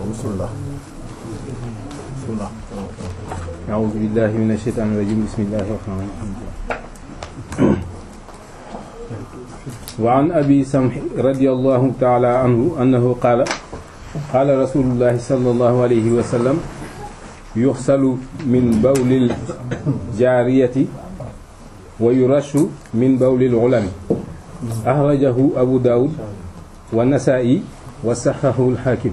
bismillah bismillah أعوذ بالله من الشيطان الرجيم بسم الله الرحمن الرحيم وعن أبي سمح رضي الله تعالى عنه أنه قال قال رسول الله صلى الله عليه وسلم يغسل من بول الجارية ويرش من بول الغلام أخرجه أبو داود والنسائي وصححه الحاكم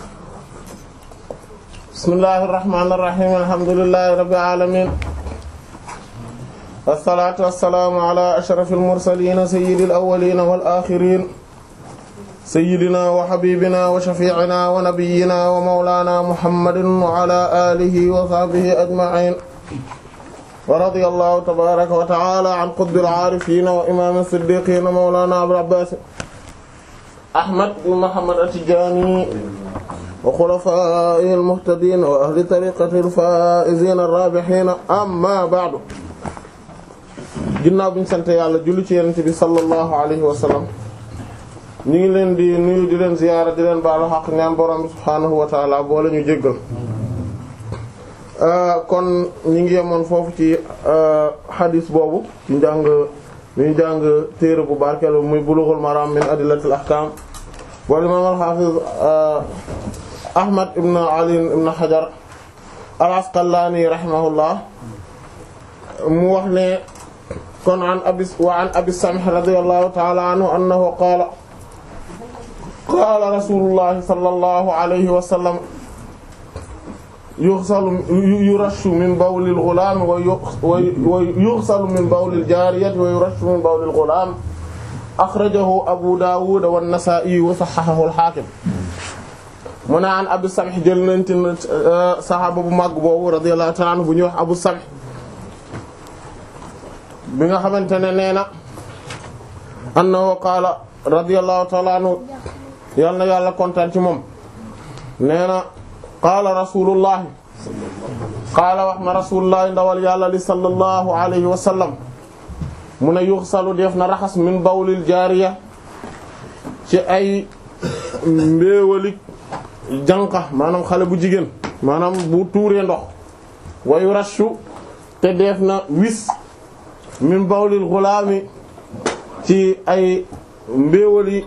bismillahir rahmanir rahim alhamdulillahi rabbil alamin wassalatu wassalamu ala ashrafil mursalin sayyidil awwalin wal akhirin sayyidina wa habibina wa shafi'ina wa nabiyyina wa mawlana muhammadin wa ala alihi wa sahbihi ajma'in wa radiyallahu tabaraka wa ta'ala an qutbil arifin wa imam as-siddiqin mawlana abul abbas ahmad ibn muhammad at-tijani wa xulafaa'ihi al-muhtadiin wa ahli tariiqatihi al-faa'iziina ar-raabihiina amma ba'du ginnaaw bi ñu sant yàlla julli ci Yonent bi sallallahu alayhi wa sallam ñu ngi leen di nuyu di leen ziyaara di leen baalu xaq ñaan borom bi subhaanahu wa ta'aala boole ñu jéggal kon ñu ngi yemoon foofu ci xadiis boobu ci njàng mi jàng téere bu barkeel muy Bulughul Maraam min adillatil ahkaam wal imaam al-haafiz Ahmad ibn Ali ibn Hajar al-Asqalani rahimahullah mu wax ne kon an abi wa an abi Samh radiyallahu ta'ala anhu annahu qaala qaala rasulullahi sallallahu alayhi wa sallam yughsalu yurashu min bawli al-ghulaam wa yughsalu min bawli al-jaariyati wa yurashu min bawli al-ghulaam akhrajahu Abu Dawud wa an-Nasaa'i wa sahhahahu al-Haakim mu ne an Abu Samh jël nañ ci saxaaba bu màgg boobu radiyallahu ta'ala anhu bu ñuy wax Abu Samh bi nga xamante ne nee na annahu qaala radiyallahu ta'ala anhu yal na yàlla kontaan ci moom nee na qaala rasulullahi qaala wax na rasulullahi ndawal yàlla li sallallahu alayhi wa sallam mu ne yuxsalu def na raxas min bawlil jaariya ci ay mbéewalik jànqa maanaam xale bu jigéen maanaam bu tuuree ndox wayu rashu te def na wis min bawlil xulaami ci ay mbéewali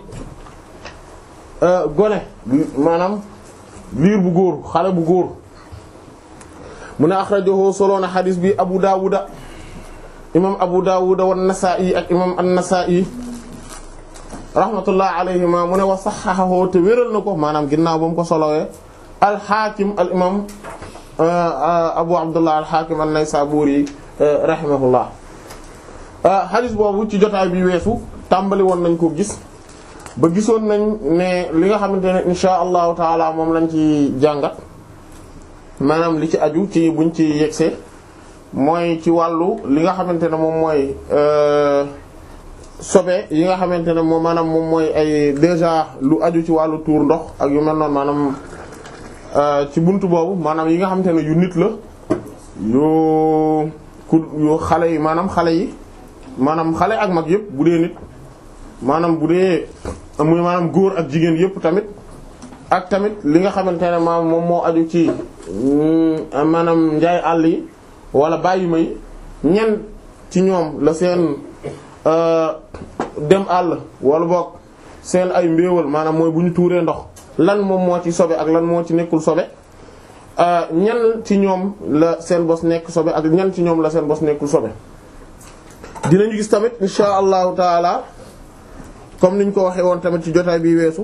gone maanaam liir bu góor xale bu góor mu ne axrajahu soloona xadiis bi abu daawuda imam abu daawuda wan nasaa'i ak imam an-nasaa'i rahmatullah alayhima mu ne wa saxaxahu te wéral na ko maanaam ginnaaw ba mu ko solowee alxaakim al imam abu abdullah alxaakim an-naysaburi rahimahullah xadis boobu ci jotaay bi weesu tàmbali woon nañ ko gis ba gisoon nañ ne li nga xamante ne insha allahu taala moom lañ ci jàngat maanaam li ci aju ci buñ ci yegsee mooy ci wàllu li nga xamante ne moom mooy sobe yi nga xamante ne moom maanaam moom mooy ay déjà lu aju ci wàllu tuur ndox ak yu mel noonu maanaam ci buntu boobu maanaam yi nga xamante ne yu nit la yu ku yu xale yi maanaam xale yi maanaam xale ak mag yëpp bu dee nit maanaam bu dee muy maanaam góor ak jigéen yëpp tamit ak tamit li nga xamante ne maanaam moom moo aju ci maanaam njaay àll yi wala bàyyi may ñen ci ñoom la seen dem àll wala boog seen ay mbéewal maanaam mooy bu ñu tuuree ndox lan moom moo ci sobe ak lan moo ci nekkul sobe ñan ci ñoom la seen bos nekk sobe ak ñan ci ñoom la seen bos nekkul sobe dinañu gis tamit insha allahu taala comme niñ ko waxee woon tamit ci jotaay bi weesu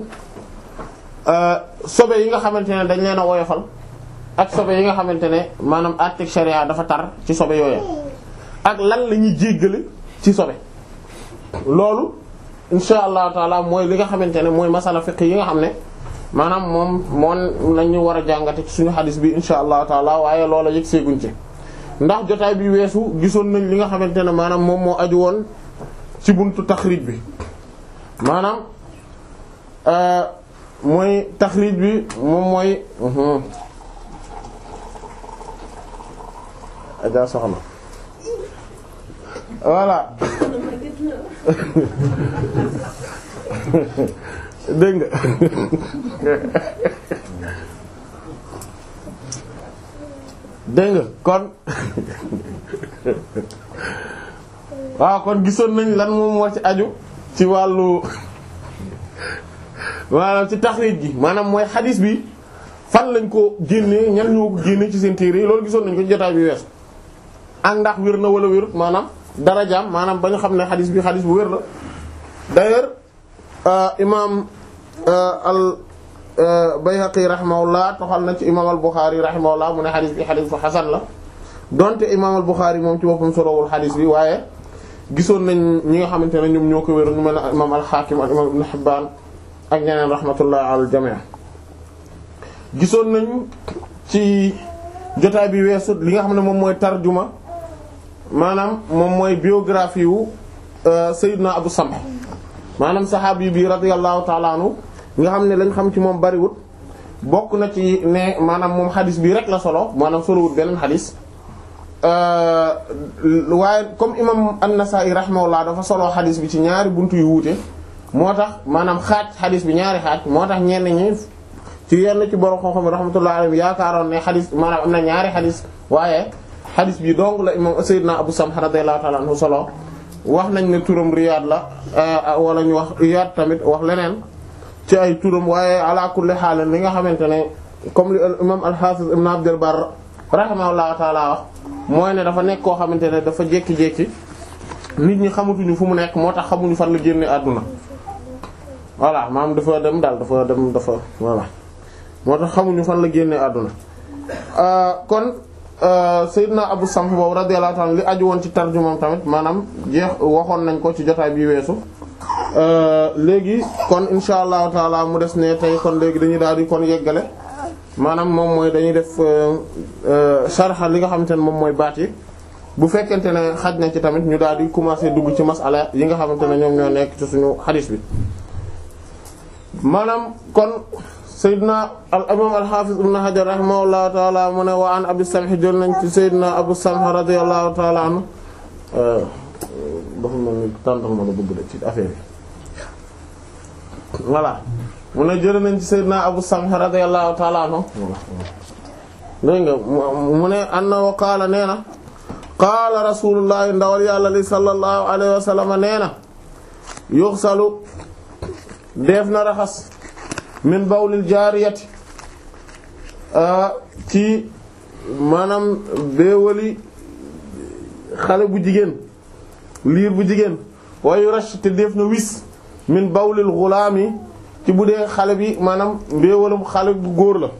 sobe yi nga xamante ne dañ leen a woyofal ak sobe yi nga xamante ne maanaam artik sharia dafa tar ci sobe yooyu ak lan la ñuy jéggale ci sobe loolu insha allahu taala mooy li nga xamante ne mooy masala fiqh yi nga xam ne maanaam moom moom lañu war a jàngate ci suñu xadis bi insha allahu taala waaye loola yëg seeguñ ci ndax jotaay bi weesu gisoon nañ li nga xamante ne maanaam moom moo aju woon ci buntu taxrij bi maanaam mooy taxrij bi moom mooy aja soxna voilà dégg nga dégg nga kon waaw kon gisoon nañ lan moom moo ci aju ci wàllu maanaam ci taxriij gi maanaam mooy xadis bi fan lañ ko génnee ñan ñoo ko génne ci seen téere yi loolu gisoon nañ ko ci jotaay bi wees ak ndax wér na wala wérut maanaam darajaam maanaam ba ñu xam ne xadis bi xadis bu wér la d'ailleurs imaam al Bayhaqi rahimahullah toxal na ci imaam al Bukhari rahimahullah mu ne xadis bi xadis bu xasan la donte imaam al Bukhari moom ci boppam solowul xadis bi waaye gisoon nañ ñi nga xamante ne ñoom ñoo ko wér ñu mel ne imaam al Hakim ak imaam Ibn Hibban ak ñeneen rahmatullah al jami' gisoon nañ ci jotaay bi weesu li nga xam ne moom mooy tarjuma maanaam moom mooy biographie wu Seydina Abu Samh maanaam saxaabi bi radiyallahu ta'ala anhu nga xam ne lañ xam ci moom bariwut bokk na ci ne maanaam moom xadis bi rek la solo maanaam solowut beneen xadis waaye comme imam an-Nasa'i rahimahullah dafa solo xadis bi ci ñaari buntu yu wuute moo tax maanaam xaaj xadis bi ñaari xaaj moo tax ñenn ñi ci yenn ci borom xam-xam yi rahmatullahi alayhim yaakaaroon ne xadis maanaam am na ñaari xadis waaye xadis bi dong la imam Seydina Abu Samh radiyallahu ta'ala anhu solo wax nañ ne turam Riyad la wala ñu wax Riyad tamit wax leneen ci ay turam waaye ala kulli haal li nga xamante ne comme li imam al-Hafiz Ibn Abd al-Barr rahimahullahu ta'ala wax mooy ne dafa nekk koo xamante ne dafa jékki-jékki nit ñi xamatuñu fu mu nekk moo tax xamuñu fan la génne àdduna voilà maam dafa dem daal dafa dem dafa voilà moo tax xamuñu fan la génne àdduna kon Seydina Abu Samh boobu radiyallahu ta'ala li aju woon ci tarjumam tamit maanaam jeex waxoon nañ ko ci jotaay bi weesu léegi kon insha allahu taala mu des ne tey kon léegi dañuy daal di kon yeggale maanaam moom mooy dañuy def sharha li nga xamante ne moom mooy baat yi bu fekkente ne xaj na ci tamit ñu daal di commencer dugg ci masala yi nga xamante ne ñoom ñoo nekk ci suñu xadis bi maanaam kon Seydina al imam al hafiz ibn Hajar rahimahullahu taala mu ne wa an Abi Samh jël nañ ci Seydina Abu Samh radiyallahu taala anhu dafa mel ni tàntal ma la bëgg de ci affaire yi voilà mu ne jël nañ ci Seydina Abu Samh radiyallahu taala anhu dégg nga mu ne annahu qaala nee na qaala rasulullahi ndawal yàlla li sallallahu alayhi wa sallam nee na yuxsalu def na raxas min bawlil jaariyati ci maanaam béewali xale bu jigéen liir bu jigéen wayu rash te def na wis min bawlil xulaami ci bu dee xale bi maanaam mbéewalum xale bu góor la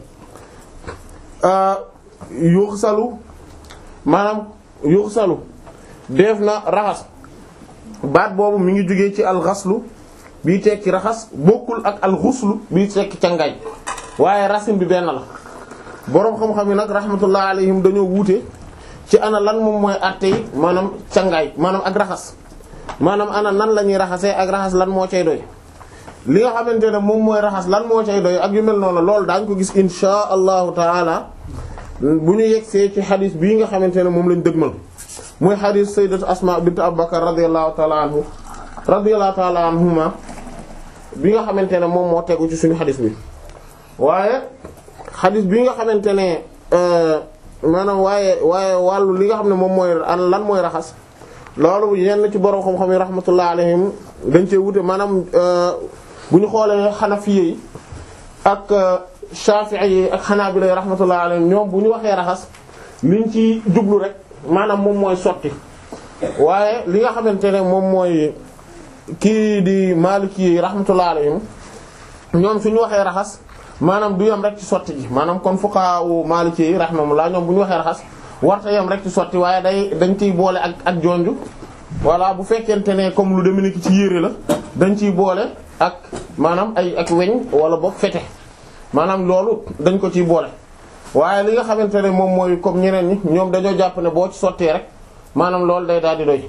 yuxsalu maanaam yuxsalu def na raxas baat boobu mi ngi jógee ci alxaslu bii tekki raxas bokkul ak alxuslu bii tekki cangaay waaye racine bi benn la boroom xam-xam yi nag rahmatullah alayhim dañoo wuute ci ana lan moom mooy àtte yi maanaam cangaay maanaam ak raxas maanaam ana nan la ñuy raxasee ak raxas lan moo cay doy li nga xamante ne moom mooy raxas lan moo cay doy ak yu mel noonu loolu daañ ko gis insha allahu taala bu ñu yegsee ci xadis bii nga xamante ne moom lañ dëgmal muy xadis sayyidatu asma bint abubakar radiyallahu taala anhu radiyallahu taala anhuma bi nga xamante ne moom moo tegu ci suñu xadis bi waaye xadis bi nga xamante ne maanaam waaye waaye wàllu li nga xam ne moom mooy lan mooy raxas loolu yenn ci borom xam-xam yi rahmatullah alayhim dañ cee wute maanaam bu ñu xoolee xanafiye yi ak shafi'i yi ak xanaabila yi rahmatullah alayhim ñoom bu ñu waxee raxas liñ ci jublu rek maanaam moom mooy sotti waaye li nga xamante ne moom mooy kii di maliki yi rahmatullah alayhim ñoom suñu waxee raxas maanaam du yem rek ci sotti ji maanaam kon fuqaha u maliki yi rahmatullah ñoom bu ñu waxee raxas warta yem rek ci sotti waaye day dañ ciy boole ak ak jonju voilà bu fekkente ne comme lu demee ni ci yére la dañ ciy boole ak maanaam ay ak weñ wala boog fete maanaam loolu dañ ko ciy boole waaye li nga xamante ne moom mooy comme ñeneen ñi ñoom dañoo jàpp ne boo ci sottee rek maanaam loolu day daal di doy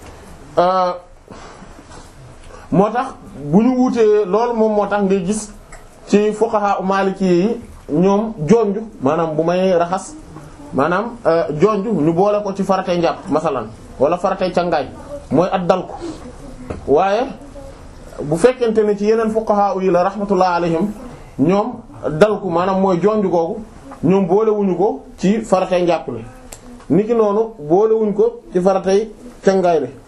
moo tax bu ñu wutee loolu moom moo tax ngay gis ci fuqaha maliki yi ñoom jonju maanaam bu may raxas maanaam jonju ñu boole ko ci faratay njàpp masalan wala faratay cangaay mooy at dal ko waaye bu fekkente ne ci yeneen fuqaha yi la rahmatullah alayhim ñoom dal ko maanaam mooy jonju googu ñoom boolewuñu ko ci faratay njàpp li niki noonu boolewuñ ko ci faratay cangaay li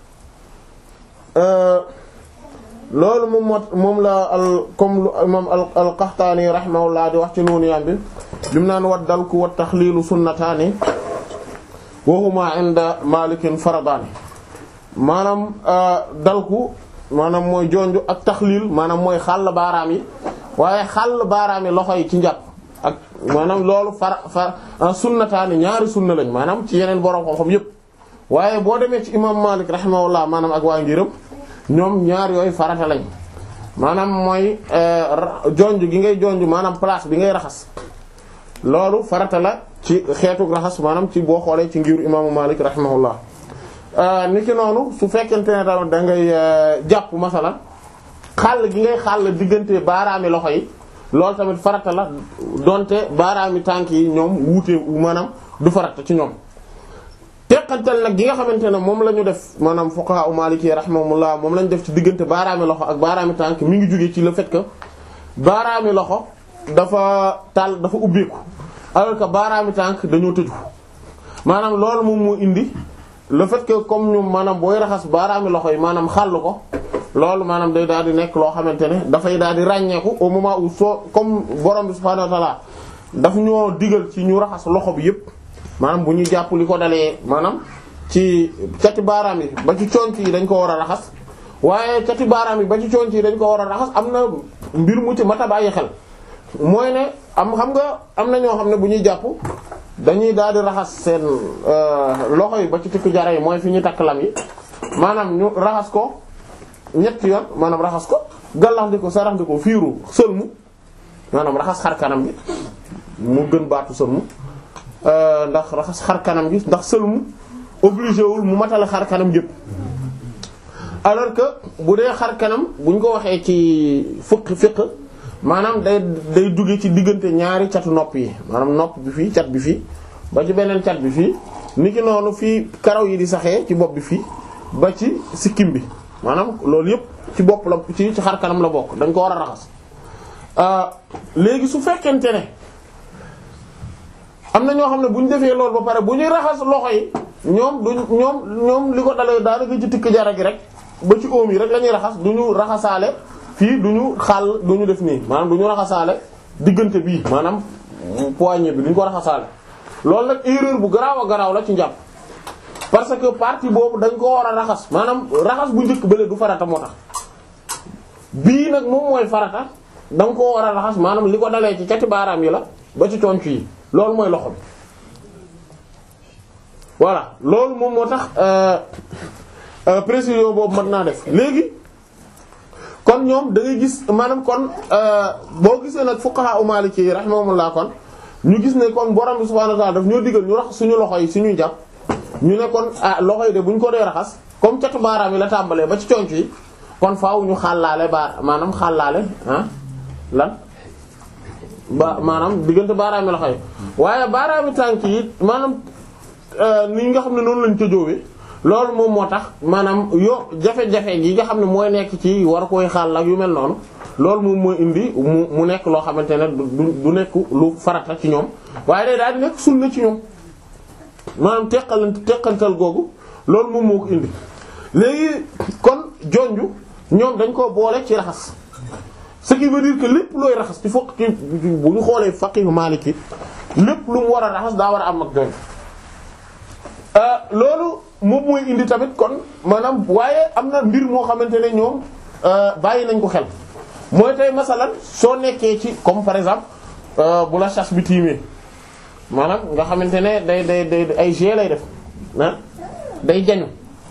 loolu moom moo moom la al comme lu imam al Qaxtaani rahimahullah di wax ci nuunu yam bi lim naan wat dalku wat taxliilu sunnataani wa huma inda malikin faradaani maanaam dalku maanaam mooy jonju ak taxliil maanaam mooy xàll baaraam yi waaye xàll baaraam yi loxo yi ci njàpp ak maanaam loolu far far sunnataani ñaari sunna lañ maanaam ci yeneen borom xam-xam yépp waaye boo demee ci imam Malik rahimahullah maanaam ak waa ngiram ñoom ñaar yooyu farata lañ maanaam mooy jonj gi ngay jonj maanaam place bi ngay raxas loolu farata la ci xeetu raxas maanaam ci boo xoolee ci ngiru imaamu Malik rahimahullah niki noonu su fekkente ne tamit da ngay jàpp masalan xàll gi ngay xàll diggante baaraami loxo yi loolu tamit farata la donte baaraami tànk yi ñoom wuute maanaam du farata ci ñoom teqantal nag gi nga xamante ne moom la ñu def maanaam fuqaha u maliki rahimahumullah moom la ñu def ci diggante baaraami loxo ak baaraami tànk mi ngi jógee ci le fait que baaraami loxo dafa tàll dafa ubbeeku alors que baaraami tànk dañoo tëju maanaam loolu moom moo indi le fait que comme ñu maanaam booy raxas baaraami loxo yi maanaam xàll ko loolu maanaam day daal di nekk loo xamante ne dafay daal di ràññeeku au moment où soo comme borom bi subhaanahu wa ta'ala daf ñoo digal ci ñu raxas loxo bi yépp maanaam bu ñu jàpp li ko dalee maanaam ci cati baaraam yi ba ci conc yi dañ ko war a raxas waaye cati baaraam yi ba ci conc yi dañ ko war a raxas am na mbir mu ci mat a bàyyi xel mooy ne am xam nga am na ñoo xam ne bu ñuy jàpp dañuy daal di raxas seen loxo yi ba ci tikku jara yi mooy fi ñu takk lam yi maanaam ñu raxas ko ñetti yoon maanaam raxas ko gallax di ko sarax di ko fiiru sëlmu maanaam raxas xar kanam bi mu gën baatu sëlmu ndax raxas xar kanam gi ndax sëlmu obligé wul mu matale xar kanam yëpp alors que bu dee xar kanam buñ ko waxee ci fukk fiq maanaam day day dugge ci diggante ñaari catu nopp yi maanaam nopp bi fii cat bi fii ba ci beneen cat bi fii niki noonu fii karaw yi di saxee ci bopp bi fii ba ci sikkim bi maanaam loolu yëpp ci bopp la ci ci xar kanam la bokk dañ ko war a raxas léegi su fekkente ne am na ñoo xam ne bu ñu defee loolu ba pare bu ñuy raxas loxo yi ñoom duñ ñoom ñoom li ko dalee daanaka ci tikk jara gi rek ba ci oom yi rek la ñuy raxas du ñu raxasaale fii du ñu xàll du ñu def nii maanaam du ñu raxasaale diggante bii maanaam poignée bi du ñu ko raxasaale loolu nag erreur bu garaaw a garaaw la ci njàpp parce que partie boobu dañ ko war a raxas maanaam raxas bu njëkk bële du farata moo tax bii nag moom mooy farata da nga koo war a raxas maanaam li ko dalee ci cati baaraam yi la ba ci conc yi loolu mooy loxo bi voilà loolu moom moo tax précision boobu mën naa def léegi kon ñoom da ngay gis maanaam kon boo gisee nag fuqaha u maliki rahimahumullah kon ñu gis ne kon borom bi subhanahu wa ta'ala daf ñoo digal ñu raxas suñu loxo yi suñuy jàpp ñu ne kon ah loxo yi de bu ñu ko dee raxas comme catu baaraam yi la tàmbalee ba ci conc yi kon faaw ñu xàllaale baar maanaam xàllaale ah lan ba maanaam diggante baaraami loxo yi waaye baaraami tànk yi maanaam ni nga xam ne noonu lañ tëjoowee loolu moom moo tax maanaam yo jafe-jafe gi nga xam ne mooy nekk ci war koy xaal ak yu mel noonu loolu moom mooy indi mu mu nekk loo xamante ne du du nekk lu farata ci ñoom waaye day daal di nekk sunna ci ñoom maanaam teqal teqantal googu loolu moom moo ko indi léegi kon jonju ñoom dañ ko boole ci raxas ce qui veut dire que lépp looy raxas ci fokk ci bu ñu xoolee faqihu maliki lépp lu mu war a raxas daa war a am ak jonju loolu moom mooy indi tamit kon maanaam waaye am na mbir moo xamante ne ñoom bàyyi nañ ko xel mooy tey masalan soo nekkee ci comme par exemple bu la chasse bi tiimee maanaam nga xamante ne day day day ay g lay def ah day jañu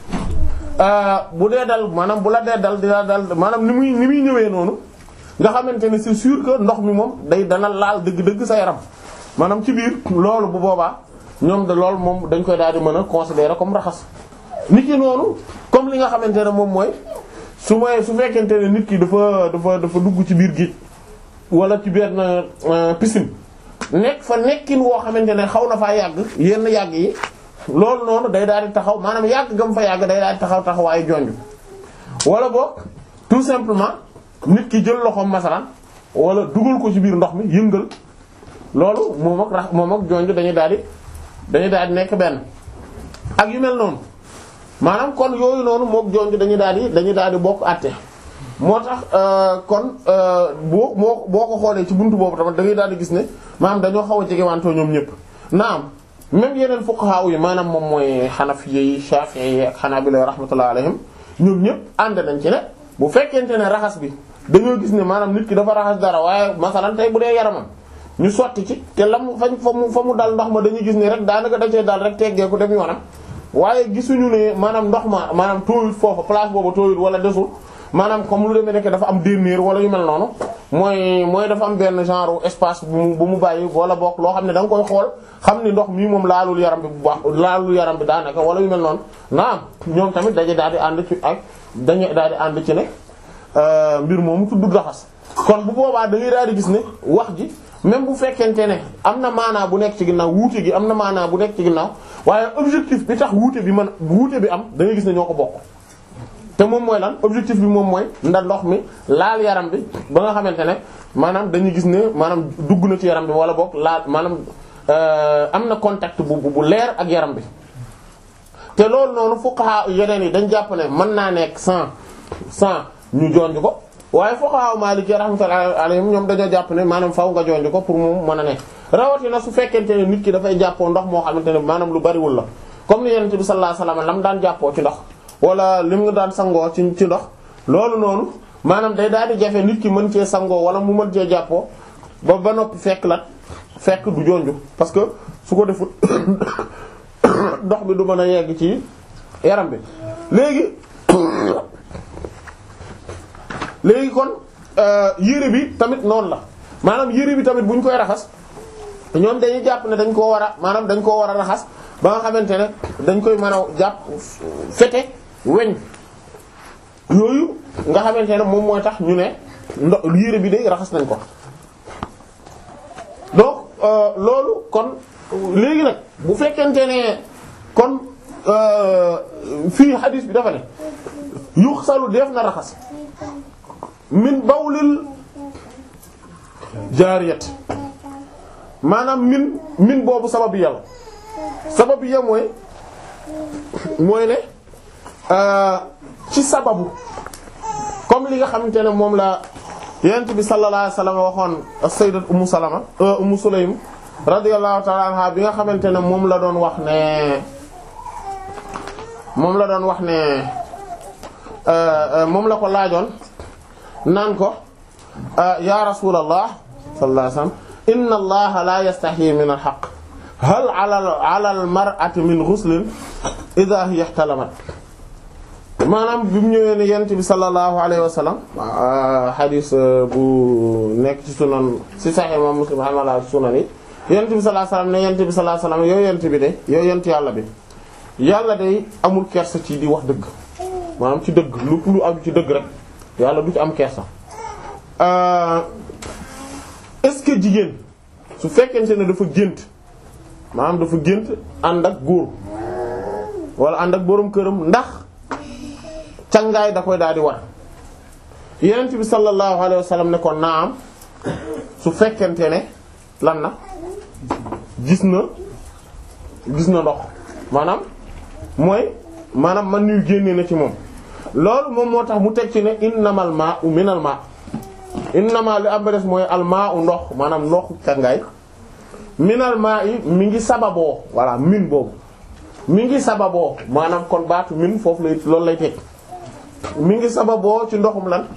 bu dee dal maanaam bu la dee dal di la dal maanaam ni muy ni muy ñëwee noonu nga xamante ne c'est sûr que ndox mi moom day dana laal dëgg-dëgg sa yaram maanaam ci biir loolu bu boobaa ñoom de loolu moom dañ koy daal di mën a considérer comme raxas nit ki noonu comme li nga xamante ne moom mooy su may su fekkente ne nit ki dafa dafa dafa dugg ci biir géej wala ci benn piscine nekk fa nekkin woo xamante ne xaw na faa yàgg yenn yàgg yi loolu noonu day daal di taxaw maanaam yàgg gam fa yàgg day daal di taxaw taxawaayu jonj wala boog tout simplement nit ki jël loxoom masalan wala dugal ko ci biir ndox mi yëngal loolu moom ak rax moom ak jonj dañuy daal di dañuy daal di nekk benn ak yu mel noonu maanaam kon yooyu noonu mook jonj dañuy daal di dañuy daal di bokk àtte moo tax kon boo moo boo ko xoolee ci buntu boobu tamit da ngay daal di gis ne maanaam dañoo xaw a jegewantoo ñoom ñëpp naam même yeneen fuqaha yi maanaam moom mooy xanafiya yi shafi'i yi ak xanaabila rahmatullah alayhim ñoom ñëpp ànd nañ ci ne bu fekkente ne raxas bi dañoo gis ne maanaam nit ki dafa raxas dara waaye masalan tey bu dee yaramam ñu sotti ci te lam fañ fa mu fa mu dal ndox ma dañuy gis ne rek daanaka da cee dal rek teggee ko dem yoonam waaye gisuñu ne maanaam ndox ma maanaam tooyut foofa place boobu tooyut wala desul maanaam comme lu demee nekk dafa am dénnéer wala yu mel noonu mooy mooy dafa am benn genre espace bu mu bu mu bàyyi wala bokk loo xam ne da nga koy xool xam ni ndox mii moom laalul yaram bi bu baax laalul yaram bi daanaka wala yu mel noonu naam ñoom tamit dañuy daal di ànd ci ak dañuy daal di ànd ci ne mbir moomu tudd raxas kon bu boobaa da ngay daal di gis ne wax ji même bu fekkente ne am na maanaa bu nekk ci ginnaaw wuute gi am na maanaa bu nekk ci ginnaaw waaye objectif bi tax wuute bi man wuute bi am da ngay gis ne ñoo ko bokk. te moom mooy lan objectif bi moom mooy nda ndox mi laal yaram bi ba nga xamante ne maanaam dañuy gis ne maanaam dugg na ci yaram bi wala boog laal maanaam am na contact bu bu leer ak yaram bi te loolu noonu fuqaha yeneen yi dañ jàpp ne mën naa nekk sans sans ñu jonj ko waaye fuqaha maliki rahmatullahi alayhim ñoom dañoo jàpp ne maanaam faw nga jonj ko pour moom mën a nekk rawatina su fekkente ne nit ki dafay jàppoo ndox moo xamante ne maanaam lu bariwul la comme ni yonent bi sallallahu alayhi wasallam lam daan jàppoo ci ndox wala lim nga daan sangoo ci ci ndox loolu noonu maanaam day daal di jafe nit ki mën cee sangoo wala mu mën cee jàppoo ba ba noppi fekk la fekk du jonju parce que su ko defut ndox bi du mën a yegg ci yaram bi léegi léegi kon yére bi tamit noonu la maanaam yére bi tamit bu ñu koy raxas ñoom dañuy jàpp ne dañ koo war a maanaam dañ koo war a raxas ba nga xamante ne dañ koy mën a jàpp fete weñ yooyu nga xamante ne moom mooy tax ñu ne ndo yére bi de raxas nañ ko donc loolu kon léegi nag bu fekkente ne kon fii hadis bi dafa ne yuxsalu def na raxas min bawlil jaariyat maanaam min min boobu sababu yàlla sababu ya mooy mooy ne ci sababu comme li nga xamante ne moom la yonent bi sallallahu alayhi wasallam waxoon sayyidat ummu salama ummu sulaym radiyallahu ta'ala anha bi nga xamante ne moom la doon wax ne moom la doon wax ne moom la ko laajoon naan ko ya rasulallah sallallahu alayhi wasallam inna allaha la yastahi min al haqq hal ala ala al mar'ati min ghuslin idha hiya ihtalamat maanaam bi mu ñëwee ne yent bi sallallahu alayhi wa sallam hadis bu nekk ci sunan ci sahih imam muslim hamala sunan yi yent bi sallallahu alayhi wa sallam ne yent bi sallallahu alayhi wa sallam yow yent bi de yow yent yàlla bi yàlla day amul kersa ci di wax dëgg maanaam ci dëgg lu lu am ci dëgg rek yàlla du ci am kersa est-ce que jigéen su fekkente ne dafa gént maanaam dafa gént ànd ak góor wala ànd ak boroom këram ndax cangaay da koy daal di war yenent bi sallallahu alayhi wa sallam ne ko naam su fekkente ne lan na gis na gis na ndox maanaam mooy maanaam man ñuy génne na ci moom loolu moom moo tax mu teg ci ne innamal ma'u minal ma' innama li am ba des mooy al ma'u ndox maanaam ndoxu cangaay minal ma'i mi ngi sababoo voilà min boobu mi ngi sababoo maanaam kon baatu min foofu lay loolu lay teg mi ngi sababoo ci ndoxum lan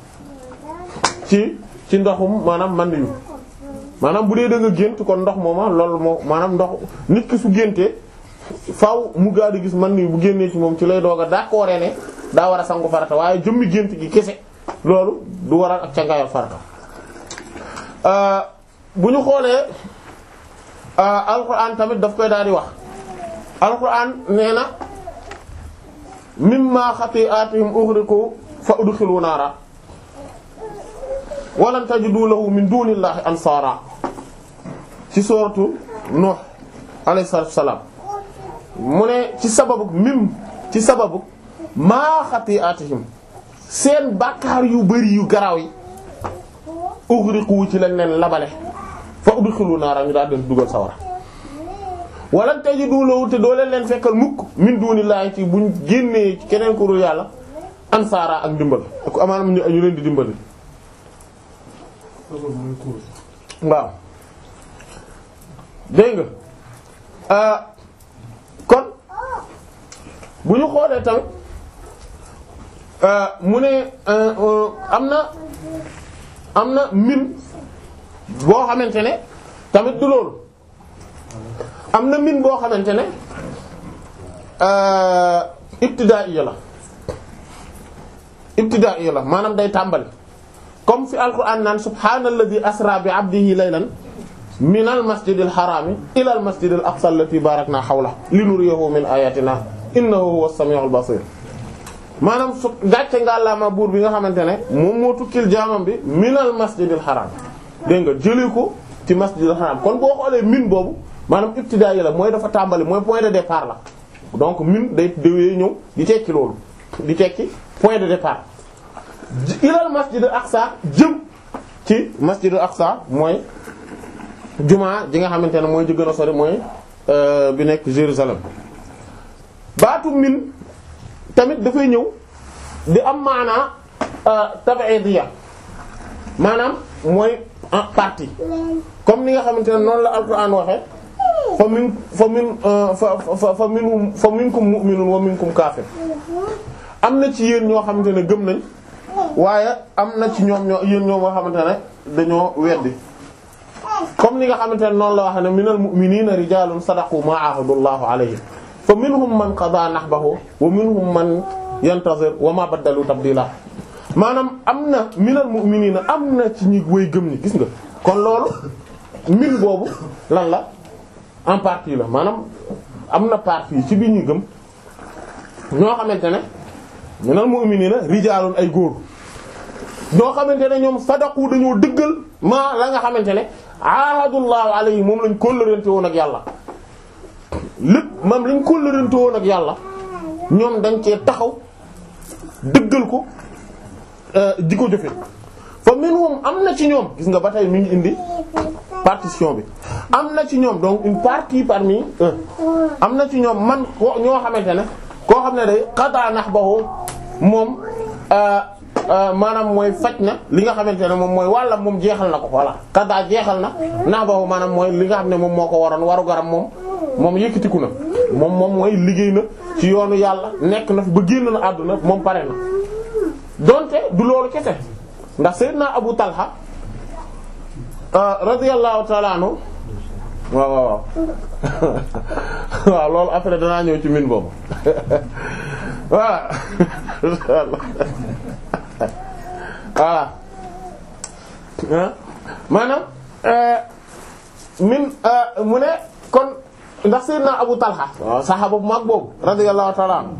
ci ci ndoxum maanaam man yu maanaam bu dee da nga gént kon ndox mooma loolu moo maanaam ndox nit ki su géntee faaw mu gaa di gis man ni bu génnee ci moom ci lay doog a d'accord ne daa war a sangu farata waaye jëmmi gént gi kese loolu du waral ak cangaayal farata bu ñu xoolee alquran tamit daf koy daal di wax alquran nee na mimma xati'atihim ughriqu fa udkhilu naara walan tajidu lahu min dunillahi ansara ci sooratu Nuh alayhi salaatu wassalaam mu ne ci sababu mim ci sababu maa xati'atihim seen bàkkaar yu bari yu garaaw yi ughriqu ci lañ leen labale fa fa udxilu naara ñu daal leen dugal sawara wala tajidu lahu te doo leen leen fekkal mukk min dunillahi ci buñ génnee ci keneen ku dul yàlla ansaara ak ndimbal ak amaanam ñu ñu leen di dimbali waaw dégg nga kon bu ñu xoolee tamit mu ne am na am na min boo xamante ne tamit du loolu am na min boo xamante ne ibtidaaiya la ibtidaaiya la maanaam day tàmbali comme fi alquran naan subhaanalladhi asra bi abdihi laylan min al masjidil harami ila al masjidil aqsa allati barakna hawla linuriyahu min ayatina innahu huwas samiul basir maanaam su gàcce ngàllaama buur bi nga xamante ne moom moo tukkil jaamam bi min al masjidil haram dégg nga jëlee ko ci masjidil haram kon boo xoolee min boobu maanaam ibtidaa yi la mooy dafa tàmbali mooy point de départ la donc min day déwee ñëw di tekki loolu di tekki point de départ ilal masjidil aqsa jëm ci masjidil aqsa mooy jumaa ji nga xamante ne mooy ji gën a sori mooy bi nekk Jérusalem baatu min tamit dafay ñëw di am maanaa tab'idiyya maanaam mooy partie comme ni nga xamante ne noonu la alquran waxe fa min fa min fa fa fa minhum fa minkum mu'minun wa minkum kaafir am na ci yéen ñoo xamante ne gëm nañ waaye am na ci ñoom ñoo yéen ñoo xamante ne dañoo weddi comme ni nga xamante ne noonu la wax ne minal mu'minina rijalun sadaqu ma ahadullahu alayhi fa minhum man qada nahbahu wa minhum man yantazir wa ma baddalu tabdila maanaam am na minal mu'minina am na ci ñi way gëm ñi gis nga kon loolu min boobu lan la en partie la maanaam am na partie ci biir ñu gëm ñoo xamante ne minal mu'minina rijaalun ay góor ñoo xamante ne ñoom sadaqu dañoo dëggal maa la nga xamante ne ahadullahu alayhi moom lañ kóllërante woon ak yàlla lépp moom lañ kóllërante woon ak yàlla ñoom dañ cee taxaw dëggal ko di ko jëfe fa minhum am na ci ñoom gis nga ba tey mi ngi indi partition bi am na ci ñoom donc une partie parmi eux am na ci ñoom man ko ñoo xamante ne koo xam ne day qada nahbahu moom maanaam mooy faj na li nga xamante ne moom mooy wàllam moom jeexal na ko voilà qada jeexal na nahbahu maanaam mooy li nga xam ne moom moo ko waroon waru garam moom moom yëkkatiku na moom moom mooy liggéey na ci yoonu yàlla nekk na fi ba génn na àdduna moom pare na donte du loolu kese ndax Seydina Abu Talha radiyallahu ta'ala anhu waaw waaw waaw waaw loolu après danaa ñëw ci min boobu voilà voilà maanaam min mu ne kon ndax Seydina Abu Talha waaw saxaaba bu mag boobu radiyallahu ta'ala anhu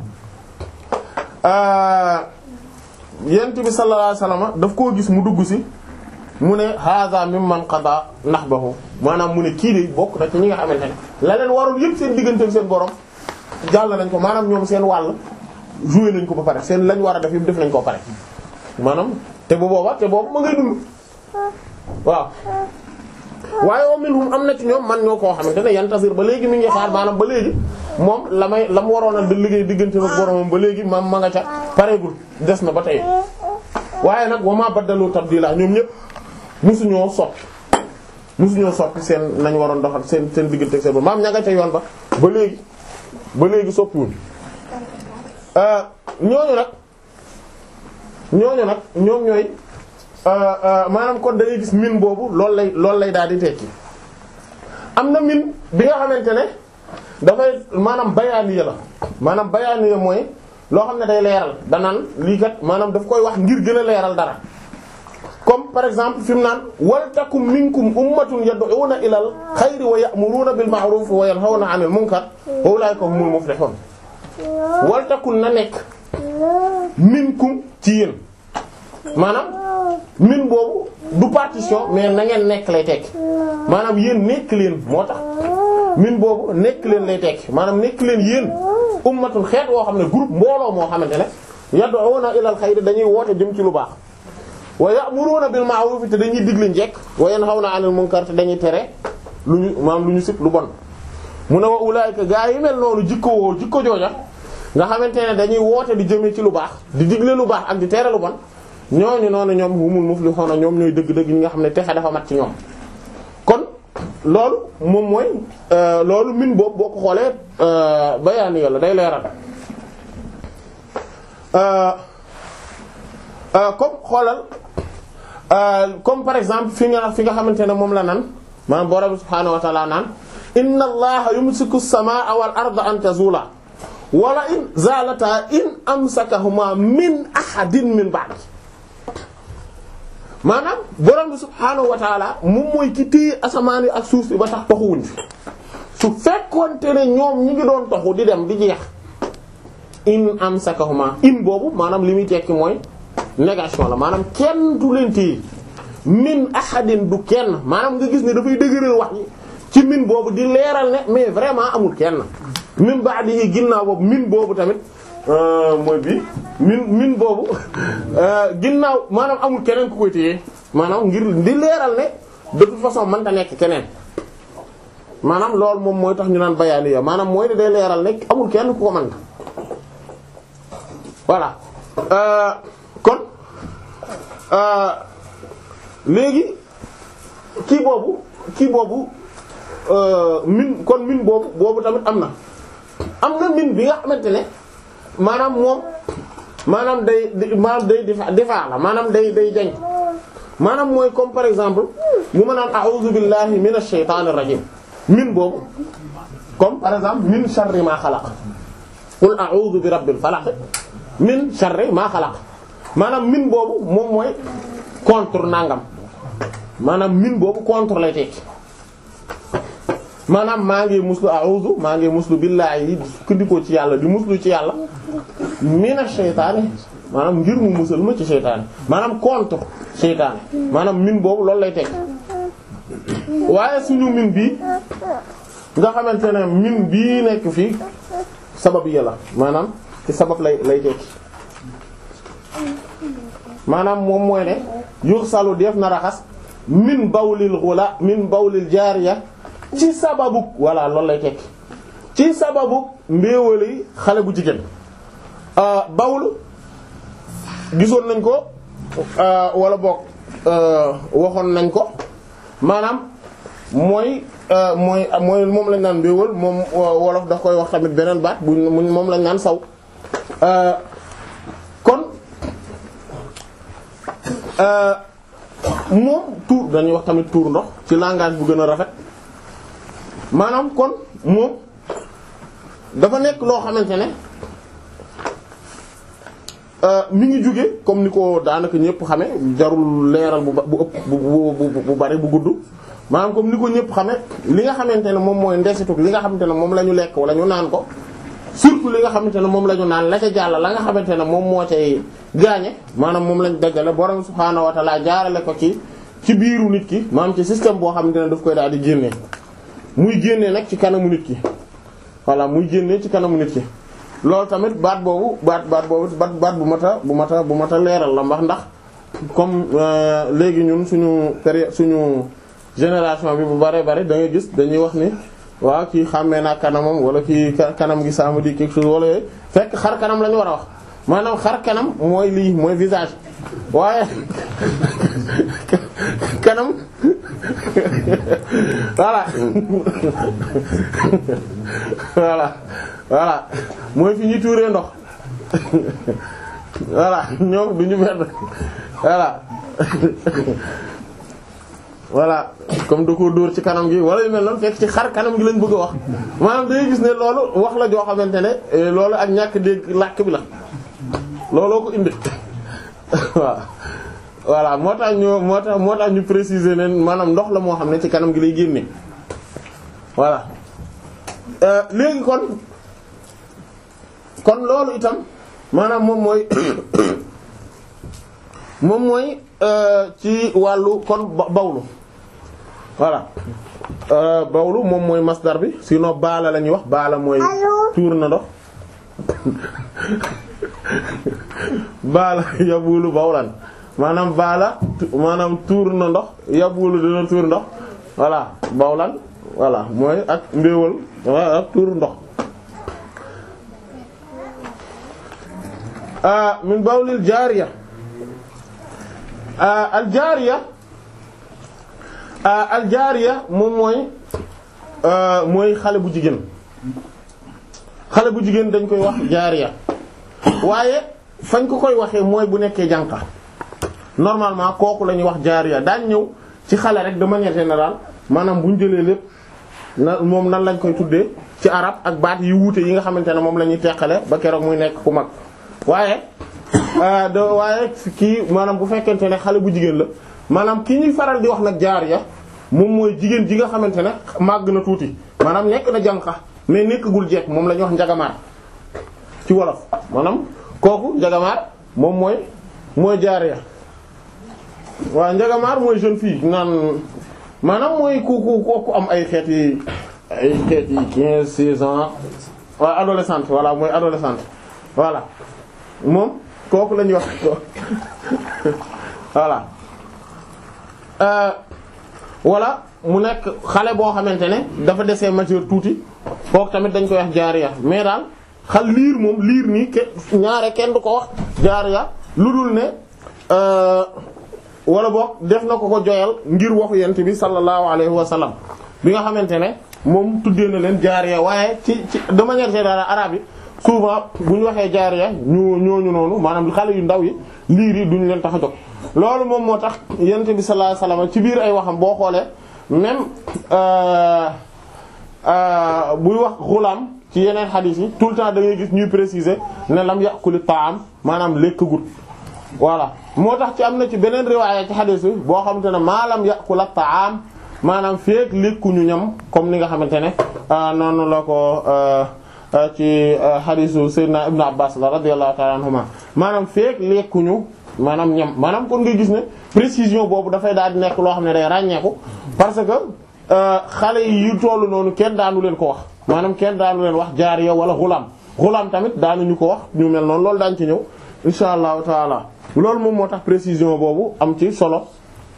yent bi sallallahu alayhi wasallam daf koo gis mu dugg si mu ne hadha mimman qada nahbahu maanaam mu ne kii de bokk na ci ñi nga xamante ne la leen waroon yëpp seen diggante ak seen borom jàll nañ ko maanaam ñoom seen wàll joué nañ ko ba pare seen lañ war a def yëpp def nañ ko pare maanaam te bu booba te boobu ma ngay dund waaw waaye wa minhum am na ci ñoom man ñoo koo xamante ne yantasir ba léegi mi ngi xaar maanaam ba léegi moom la may la mu waroon a di liggéey diggante ak boromam ba léegi maam ma nga ca pareegul des na ba tey waaye nag wa ma baddalu tabdila ñoom ñëpp musuñoo soppi musuñoo soppi seen nañ waroon doxal seen seen diggante ak seen borom maam ña nga ca yoon ba ba léegi ba léegi soppiwul ñooñu nag ñooñu nag ñoom ñooy maanaam kon dangay gis min boobu loolu lay loolu lay daal di tekki am na min bi nga xamante ne dafay maanaam bayaaniya la maanaam bayaaniya mooy loo xam ne day leeral danaan lii kat maanaam daf koy wax ngir gën a leeral dara comme par exemple fi mu naan wal takum minkum ummatun yad'una ilal xayri wa ya'muruna bil ma'ruf wa yanhawna 'anil munkar wa ulaika humul muflihun wal takun na nekk minkum ci yéen maanaam min boobu du partition mais na ngeen nekk lay tekki maanaam yéen nekk leen moo tax min boobu nekk leen lay tekki maanaam nekk leen yéen ummatun xeet woo xam ne groupe mbooloo moo xamante ne yad'una ilal xayri dañuy woote jëm ci lu baax wa ya'muruna bil ma'ruf te dañuy digle njekk wa yanhawna 'anil munkar te dañuy tere lu ñu maanaam lu ñu sib lu bon mu ne wa ulaayika gaa yi mel noonu jikko woo jikko jooja nga xamante ne dañuy woote di jëmee ci lu baax di digle lu baax ak di tere lu bon ñooñu noonu ñoom humul muflihuna ñoom ñooy dëgg-dëgg ñi nga xam ne texe dafa mat ci ñoom kon loolu moom mooy loolu min boobu boo ko xoolee bayaani yàlla day leeral comme xoolal comme par exemple fi nga fi nga xamante ne moom la nan maanaam borom subhaanahu wa ta'ala naan inna allaha yumsiku as-samaa wal arda an tazula wala in zalata in amsakahuma min ahadin min ba'di maanaam borom bi subhaanahu wa ta'ala moom mooy ki téye asamaan yi ak suuf si ba tax toxuwuñ fi su fekkoonte ne ñoom ñi ngi doon toxu di dem di jeex in amsakahuma in boobu maanaam li muy tekki mooy négation la maanaam kenn du leen téye min ahadin du kenn maanaam nga gis ne dafay dëgëral wax ji ci min boobu di leeral ne mais vraiment amul kenn min ba'di yi ginnaaw boobu min boobu tamit mooy bi min min boobu ginnaaw maanaam amul keneen ku koy téye maanaam ngir di leeral ne de toute façon mënta nekk keneen maanaam loolu moom mooy tax ñu naan bayaani ya maanaam mooy ne day leeral ne amul kenn ku ko mën voilà kon léegi kii boobu kii boobu min kon min boobu boobu tamit am na am na min bi nga xamante ne maanaam moom maanaam day maanaam day difa difa la maanaam day day jañ maanaam mooy comme par exemple bu ma naan a'udhu billahi minash shaytanir rajim min boobu comme par exemple min sharri ma xalaq qul a'udhu bi rabbil falaq min sharri ma xalaq maanaam min boobu moom mooy contre nangam maanaam min boobu contre lay tekki maanaam maa ngi muslu a'udhu maa ngi muslu billahi di sukkandikoo ci yàlla di muslu ci yàlla mina sheytaane maanaam ngir mu musal ma ci sheytaane maanaam contre sheytaane maanaam min boobu loolu lay tekki waaye suñu min bii nga xamante ne min bii nekk fii sabab yi la maanaam ci sabab lay lay tekki maanaam moom mooy ne yuxsalu def na raxas min bawlil ghula min bawlil jaariya ci sababu voilà loolu lay tekki ci sababu mbéewali xale bu jigéen bawlu gisoon nañ ko wala boog waxoon nañ ko maanaam mooy mooy mooy moom lañ naan mbéewal moom wolof daf koy wax tamit beneen baat bu moom lañ naan saw kon moom tuur dañuy wax tamit tuur ndox ci langage bu gën a rafet maanaam kon moom dafa nekk loo xamante ne mi ngi jóge comme ni ko daanaka ñëpp xame jarul leeral bu bu ëpp bu bu bari bu gudd maanaam comme ni ko ñëpp xame li nga xamante ne moom mooy ndesituk li nga xamante ne moom la ñu lekk wala ñu naan ko surtout li nga xamante ne moom la ñu naan la ca jàll la nga xamante ne moom moo cay gaañe maanaam moom lañ dajale borom subhaanahu wa ta'ala jaarale ko ci ci biiru nit ki maanaam ci système boo xamante ne daf koy daal di génnee muy génnee nag ci kanamu nit ki voilà muy génnee ci kanamu nit ki loolu tamit baat boobu baat baat boobu baat baat bu mata bu mata bu mata leeral la mbax ndax comme léegi ñun suñu période suñu génération bi bu bare bare da ngay gis dañuy wax ni waaw kii xàmmee naa kanamam wala kii kanam gi ça me dit quelque chose wala yooyu fekk xar kanam la ñu war a wax maanaam xar kanam mooy lii mooy visage waaye kanam voilà voilà voilà mooy fi ñuy tuuree ndox voilà ñoo du ñu benn voilà voilà comme da ko dóor ci kanam gi wala yu mel noonu fekk ci xar kanam gi lañ bëgg a wax maanaam day gis ne loolu wax la joo xamante ne loolu ak ñàkk dégg làkk bi la looloo ko indi waaw voilà moo tax ñu moo tax moo tax ñu préciser ne maanaam ndox la moo xam ne ci kanam gi lay génne voilà léegi kon kon loolu itam maanaam moom mooy moom mooy ci wàllu kon bawlu voilà bawlu moom mooy masdar bi sinon baala la ñuy wax baala mooy tuur na ndox baala yabulu bawlan maanaam baala maanaam tuur na ndox yabulu dina tuur ndox voilà bawlan voilà mooy ak mbéewal ak tuur ndox min bawlil jaariya al jaariya al jaariya moom mooy mooy xale bu jigéen xale bu jigéen dañ koy wax jaariya waaye fañ ko koy waxee mooy bu nekkee jànqa normalement kooku la ñuy wax jaariya daañ ñëw ci xale rek de manière générale maanaam bu ñu jëlee lépp na moom nan lañ koy tuddee ci arab ak baat yi wuute yi nga xamante ne moom la ñuy teqale ba keroog muy nekk ku mag waaye de waaye kii maanaam bu fekkente ne xale bu jigéen la maanaam ki ñuy faral di wax nag jaariya moom mooy jigéen ji nga xamante ne màgg na tuuti maanaam nekk na jànqa mais nekkagul jeeg moom la ñuy wax njagamaar ci wolof maanaam kooku njagamaar moom mooy mooy jaariya waaw njagamaar mooy jeune fille naan maanaam mooy ku ku kooku am ay xeet yi ay xeet yi quinze seize ans waaw adolescente voilà mooy adolescente voilà moom kooku la ñuy wax voilà wala mu nekk xale boo xamante ne dafa desee majeur tuuti kooku tamit dañ koy wax jaariya mais daal xal liir moom liir nii ke ñaare kenn du ko wax jaariya lu dul ne wala boog def na ko ko joyal ngir waxu yent bi sallallahu alayhi wa sallam bi nga xamante ne moom tuddee na leen jaariya waaye ci ci de manière générale arabe yi souvent bu ñu waxee jaariya ñu ñooñu noonu maanaam xale yu ndaw yi liir yi duñu leen tax a jóg loolu moom moo tax yent bi sallallahu alayhi wa sallam ci biir ay waxam boo xoolee même buy wax xulaam ci yeneen xadiis yi tout le temps da ngay gis ñuy préciser ne lam yàquli taam maanaam lekk gut voilà moo tax ci am na ci beneen riwaaya ci xadiis bi boo xamante ne maalam yàqula taam maanaam feek lekkuñu ñam comme ni nga xamante ne noonu la ko ci xadiisu Seydina Ibn Abbas la radiyallahu ta'ala anhuma maanaam feek lekkuñu maanaam ñam maanaam kon nga gis ne précision boobu dafay daal di nekk loo xam ne day ràññeeku parce que xale yi yu tollu noonu kenn daanu leen ko wax maanaam kenn daanu leen wax jaariya wala xulaam xulaam tamit daanuñu ko wax ñu mel noonu loolu daañu ci ñëw insha allahu taala loolu moom moo tax précision boobu am ci solo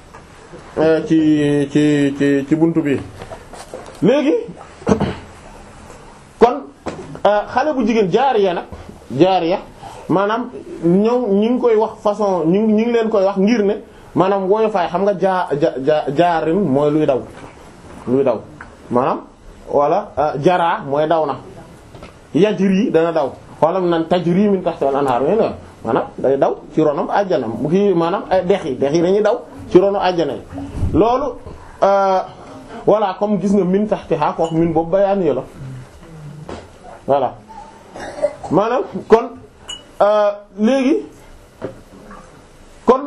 ci ci ci ci buntu bi léegi kon xale bu jigéen jaariya nag jaariya maanaam ñëw ñi ngi koy wax façon ñi ñi ngi leen koy wax ngir ne maanaam woyofaay xam nga jaa ja jaarin mooy luy daw luy daw maanaam wala jaraa mooy daw na yajri dana daw xoolam nan tajri min tahtil anhar yéen maanaam day daw ci ronam àjjana bu kii maanaam ay dex yi dex yi dañuy daw ci ronu àjjana yi loolu voilà comme gis nga min tahtiha ko wax min boobu bayaan yo la voilà maanaam kon léegi kon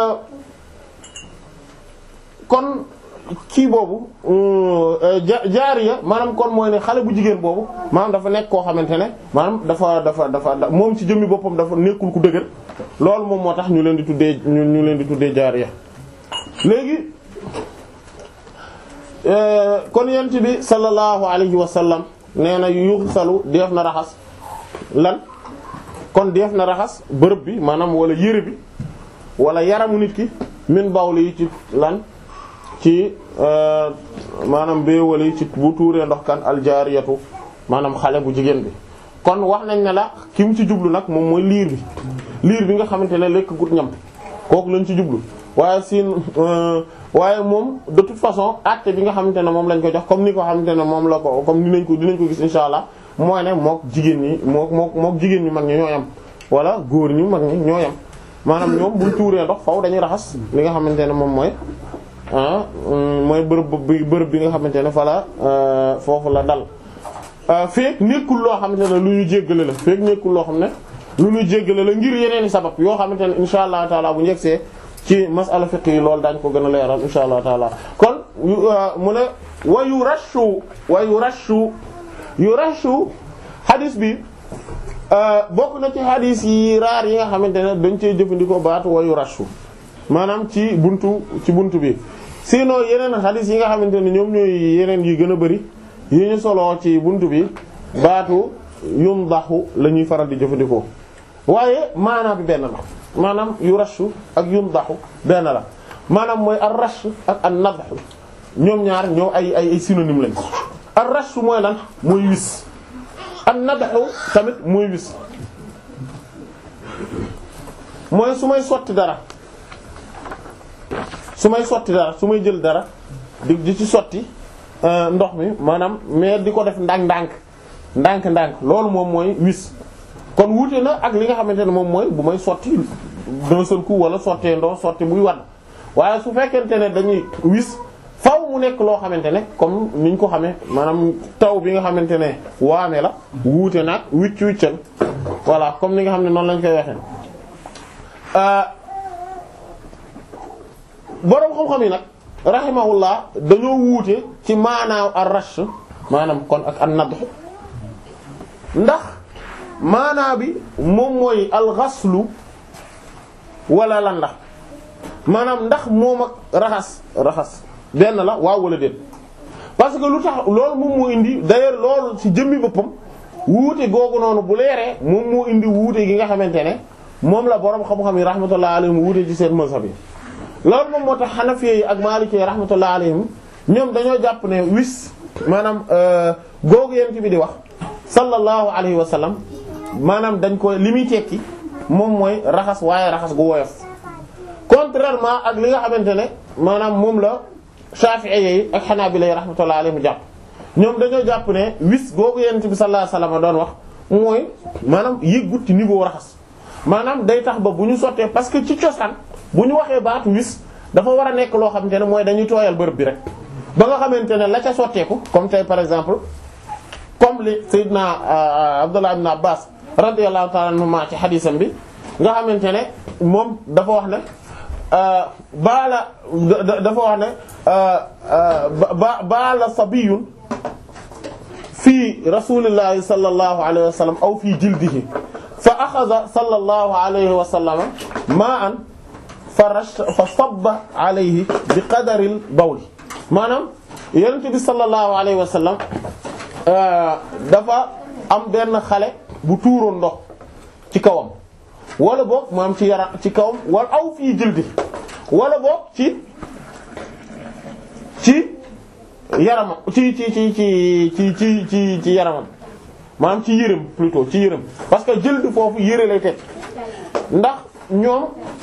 kon kii boobu jaariya maanaam kon mooy ne xale bu jigéen boobu maanaam dafa nekk koo xamante ne maanaam dafa dafa dafa moom ci jëmmi boppam dafa nekkul ku dëgër loolu moom moo tax ñu leen di tuddee ñu leen di tuddee jaariya léegi kon yent bi sallallahu alayhi wa sallam nee na yuxsalu def na raxas lan kon def na raxas bërëb bi maanaam wala yére bi wala yaramu nit ki min bawli yi ci lan ci maanaam béewal yi ci bu tuuree ndox kan aljaariyatu maanaam xale bu jigéen bi kon wax nañ ne la ki mu ci jublu nag moom mooy liir bi liir bi nga xamante ne lekk gut ñam kooku lañ ci jublu waaye siin waaye moom de toute façon acte bi nga xamante ne moom lañ ko jox comme ni ko xamante ne moom la ko comme dinañ ko dinañ ko gis insha allah mooy ne mook jigéen ñi mook mook mook jigéen ñu mag ñi ñoo yam wala góor ñu mag ñi ñoo yam maanaam ñoom buñ tuuree ndox faw dañuy raxas li nga xamante ne moom mooy ah mooy bërëb bi bërëb bi nga xamante ne fa la foofu la dal feek nekkul loo xamante ne lu ñu jéggale la feek nekkul loo xam ne lu ñu jéggale la ngir yeneeni sabab yoo xamante ne insha allah taala bu njëgsee ci masala fiqh yi loolu daañ ko gën a leeral insha allah taala kon mu ne wa yu rashu wa yu rashu yu rashu hadis bi bokk na ci hadis yi raar yi nga xamante ne dañ cee jëfandikoo baatu wa yu rashu maanaam ci buntu ci buntu bi sinon yeneen hadis yi nga xamante ne ñoom ñooy yeneen yi gën a bari yi ñu soloo ci buntu bi baatu yum daxu la ñuy faral di jëfandikoo waaye maanaa bi benn la maanaam yu rashu ak yundaxu benn la maanaam mooy ar rash ak an nadhu ñoom ñaar ñoo ay ay ay synonyme lañ ar rash mooy lan mooy wis an nadhu tamit mooy wis mooy su may sotti dara su may sotti dara su may jël dara di di ci sotti ndox mi maanaam mais di ko def ndànk-ndànk ndànk-ndànk loolu moom mooy wis kon wuute na ak li nga xamante ne moom mooy bu may sotti d'un seul coup wala sottee ndox sotti buy wadd waaye su fekkente ne dañuy wis faw mu nekk loo xamante ne comme niñ ko xamee maanaam taw bi nga xamante ne waame la wuute nag wicc wiccal voilà comme ni nga xam ne noonu lañ koy waxee boroom xam-xam yi nag rahimahullah dañoo wuute ci maanaaw ar-rash maanaam kon ak an-nadh ndax maanaa bi moom mooy al-ghaslu wala lan la maanaam ndax moom ak raxas raxas benn la waaw wala déet parce que lu tax loolu moom moo indi d'ailleurs loolu ci jëmmi boppam wuute googu noonu bu leeree moom moo indi wuute gi nga xamante ne moom la boroom xam-xam yi rahmatullah alayhim wuute ci seen mazhab yi loolu moom moo tax Hanafi yi ak Maliki yi rahmatullah alayhim ñoom dañoo jàpp ne wis maanaam googu yent bi di wax sallallahu alayhi wa sallam maanaam dañ ko li muy tekki moom mooy raxas waaye raxas gu woyof contrairement ak li nga xamante ne maanaam moom la Shafi'i yi ak Hanabila yi rahmatullah alayhim jàpp ñoom dañoo jàpp ne wis googu yent bi sallallahu alayhi wa sallam doon wax mooy maanaam yëggut ci niveau raxas maanaam day tax ba bu ñu sottee parce que ci cosaan bu ñu waxee baatu wis dafa war a nekk loo xamante ne mooy dañuy tooyal bërëb bi rek ba nga xamante ne la ca sotteeku comme tey par exemple comme li Seydina Abdullah ibn Abbas radiyallahu ta'ala anhuma ci xadiisam bi nga xamante ne moom dafa wax ne baala dafa wax ne ba baala sabiyun fii rasulillahi sallallahu alayhi wa sallam aw fii jildihi fa axada sallallahu alayhi wa sallam ma'an fa rash fa sabba alayhi bi qadaril bawli maanaam yonent bi sallallahu alayhi wa sallam dafa am benn xale bu tuuroon ndox ci kawam wala boog maanaam ci yaram ci kawam wala aw fii jildi wala boog ci ci yaramam ci ci ci ci ci ci ci ci yaramam maanaam ci yërëm plutôt ci yërëm parce que jëld foofu yëre lay teg ndax ñoom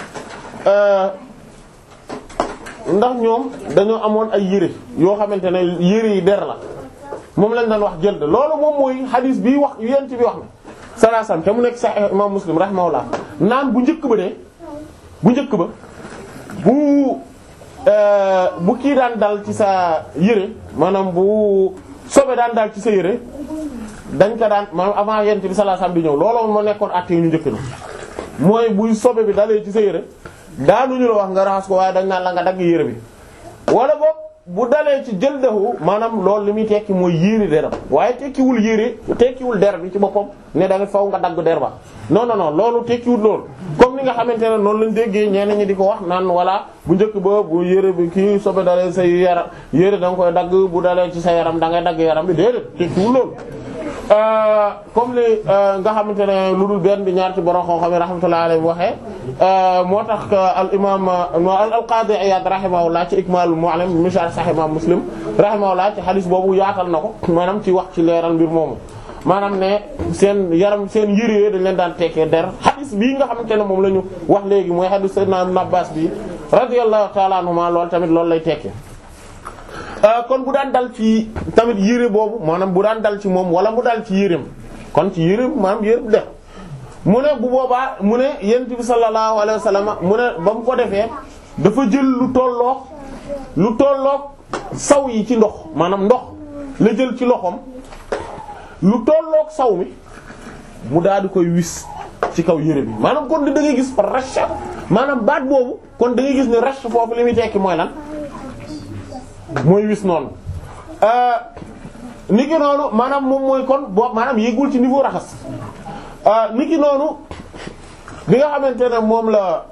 ndax ñoom dañoo amoon ay yëre yoo xamante ne yëre yi der la moom lañ daan wax jëld loolu moom mooy xadiis bi wax yent bi wax na salaasam te mu nekk Sahih imam Muslim rahimahullah naan bu njëkk ba de bu njëkk ba bu bu kii daan dal ci sa yëre maanaam bu sobe daan dal ci sa yëre dañ ko daan maanaam avant yent bi salaasam di ñëw looloo moo nekkoon àtte yu ñu njëkk na mooy buy sobe bi dalee ci sa yëre daanuñu la wax nga raxas ko waaye dañ naan la nga dagg yére bi wala boog bu dalee ci jëldahu maanaam loolu li muy tekki mooy yére deram waaye tekkiwul yére tekkiwul der bi ci boppam ne da nga faw nga dagg der ba non non non loolu tekkiwul loolu comme ni nga xamante ne noonu lañ déggee ñenn ñi di ko wax naan voilà bu njëkk ba bu yére bi kii sobe dalee sa yaram yére da nga koy dagg bu dalee ci sa yaram da ngay dagg yaram bi déedéet tekkiwul loolu comme li nga xamante ne lu dul benn di ñaar ci borom xam-xam yi rahmatullahi alayhi waxee moo tax al imam al qadi Iyad rahimahullah ci Ikmalul Mu'allim misar Sahih imam Muslim rahimahullah ci hadith boobu yaatal na ko maanaam ci wax ci leeral mbir moomu maanaam ne seen yaram seen yére yooyu dañ leen daan tekkee der hadith bii nga xamante ne moom la ñu wax léegi mooy hadith Sayyidina Ibn Abbas bi radiyallahu ta'ala anhuma loolu tamit loolu lay tekkee kon bu daan dal ci tamit yére boobu maanaam bu daan dal ci moom wala mu dal ci yéreem kon ci yéreem maanaam yére bu def mu ne bu boobaa mu ne yent bi sallallahu alayhi wa sallam mu ne ba mu ko defee dafa jël lu tolloog lu tolloog saw yi ci ndox maanaam ndox la jël ci loxoom lu tolloog saw mi mu daal di koy wis ci kaw yére bi maanaam kon da ngay gis rash maanaam baat boobu kon da ngay gis ne rash foofu li muy tekki mooy lan mooy wis noonu niki noonu maanaam moom mooy kon boobu maanaam yéegul ci niveau raxas niki noonu bi nga xamante ne moom la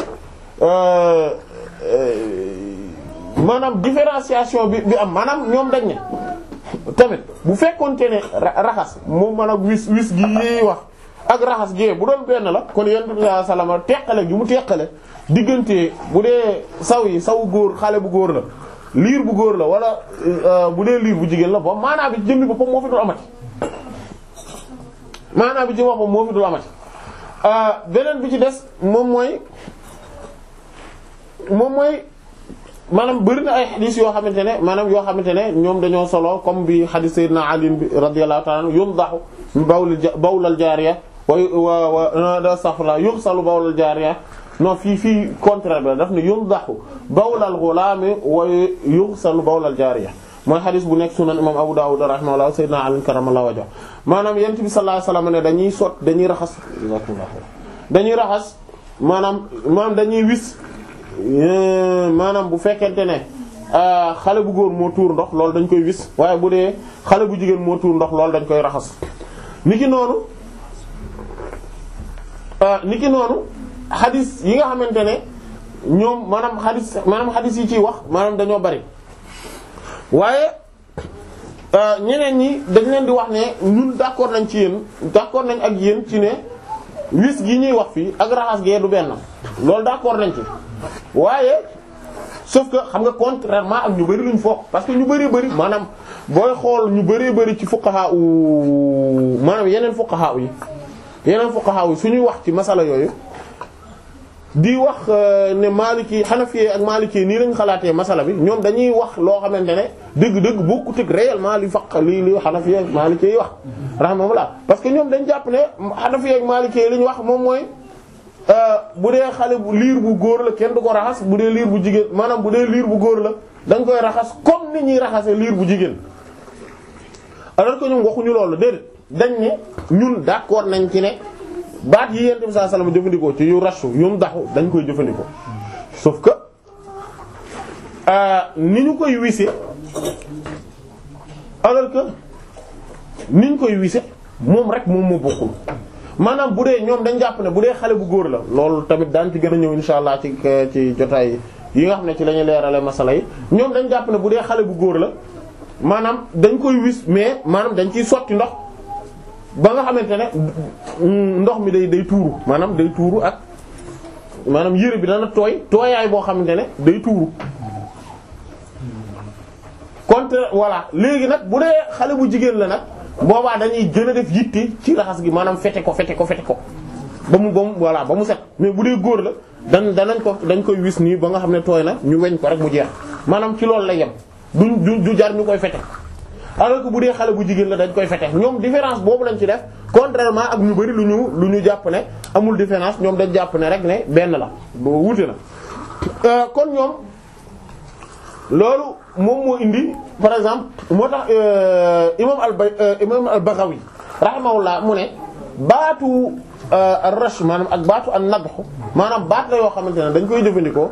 maanaam différenciation bi bi am maanaam ñoom dañ ne tamit bu fekkoonte ne raxas moom maanaam wis wis gi yi wax ak raxas gee bu doon benn la kon yonent bi sallallahu alayhi wasallam teqale gi mu teqale diggante bu dee saw yi saw góor xale bu góor la liir bu góor la wala bu dee liir bu jigéen la ba maanaam bi jëmmi boppam moo fi dul amati maanaam bi ci boppam moo fi dul amati beneen bi ci des moom mooy moom mooy maanaam bëri na ay xadis yoo xamante ne maanaam yoo xamante ne ñoom dañoo solo comme bi xadis sayyidina Ali bi radiyallahu ta'ala anhu yumdahu bawl bawlal jaariya wa wa wa astaghfirullah yughsalu bawlal jaariya non fii fii contraire bi la daf ne yumdahu bawlal ghulami wa yughsalu bawlal jaariya mooy xadis bu nekk sunan imam Abu Dawud rahimahullah sayyidina Ali karamallahu wajhu maanaam yent bi sallallahu alayhi wasallam ne dañuy sot dañuy raxas dañuy raxas maanaam maanaam dañuy wis maanaam bu fekkente ne xale bu góor moo tuur ndox loolu dañ koy wis waaye bu dee xale bu jigéen moo tuur ndox loolu dañ koy raxas niki noonu niki noonu xadis yi nga xamante ne ñoom maanaam xadis maanaam xadis yi ciy wax maanaam dañoo bari waaye ñeneen ñi dañ leen di wax ne ñun d'accord nañ ci yéen d'accord nañ ak yéen ci ne wis gi ñuy wax fii ak raxas gee du benn loolu d'accord nañ ci waaye sauf que xam nga contrairement ak ñu bari luñ foog parce que ñu bari bari maanaam booy xool ñu bari bari ci fuqaha u maanaam yeneen fuqaha yi yeneen fuqaha yi suñuy wax ci masala yooyu di wax ne Maliki Hanafi ak Maliki nii lañ xalaatee masala bi ñoom dañuy wax loo xamante ne dëgg-dëgg bokkut ak réellement li faq li li Hanafi ak Maliki yi wax rahmatullah parce que ñoom dañ jàpp ne Hanafi ak Maliki li ñu wax moom mooy bu dee xale bu liir bu góor la kenn du ko raxas bu dee liir bu jigéen maanaam bu dee liir bu góor la dañ koy raxas comme ni ñuy raxase liir bu jigéen alors que ñoom waxuñu loolu déedéet dañ ne ñun d'accord nañ ci ne baat yi yent bi sallallahu alayhi wasallam jëfandikoo ci yu rashu yum daxu dañ koy jëfandikoo sauf que ni ñu koy wise alors que ni ñu koy wise moom rek moom moo bokkul maanaam bu dee ñoom dañ jàpp ne bu dee xale bu góor la loolu tamit daan ci gën a ñëw insha allah ci ci jotaay yi nga xam ne ci la ñuy leerale masala yi ñoom dañ jàpp ne bu dee xale bu góor la maanaam dañ koy wis mais maanaam dañ ciy sotti ndox ba nga xamante ne ndox mi day day tuuru maanaam day tuuru ak maanaam yére bi dana tooy tooyaay boo xamante ne day tuuru contre voilà léegi nag bu dee xale bu jigéen la nag boobaa dañuy gën a def yitte ci raxas gi maanaam fete ko fete ko fete ko ba mu ba mu voilà ba mu set mais bu dee góor la dan danañ ko dañ koy wis nii ba nga xam ne tooy na ñu weñ ko rek mu jeex maanaam ci loolu lay yem duñ du du jar ñu koy fete alors que bu dee xale bu jigéen la dañ koy fete ñoom différence boobu lañ ci def contrairement ak ñu bari lu ñu lu ñu jàpp ne amul différence ñoom dañ jàpp ne rek ne benn la boo wuute na kon ñoom loolu moom moo indi par exemple moo tax imam al bay imam al Baghawi rahimahullah mu ne baatu ar-rash maanaam ak baatu an-nadh maanaam baat la yoo xamante ne dañ koy jëfandikoo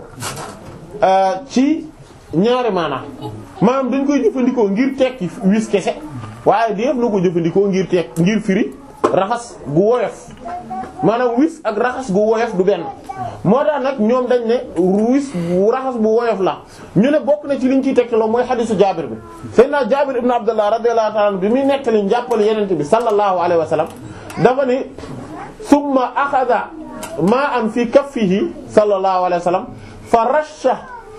ci ñaari maanaam maanaam dañ koy jëfandikoo ngir tekki wis kese waaye def na ko jëfandikoo ngir tekk ngir firi raxas gu woyof maanaam wis ak raxas gu woyof du benn moo tax nag ñoom dañ ne wis bu raxas bu woyof la ñu ne bokk na ci liñ ciy tegtaloo mooy xadisu jaabir bi sayyidina jaabir ibn abdullah radiyallahu ta'ala anhu bi muy nettali njàppale yenente bi sallallahu alayhi wa sallam dafa ni summa axada ma'an fi kaffihi sallallahu alayhi wa sallam fa rasha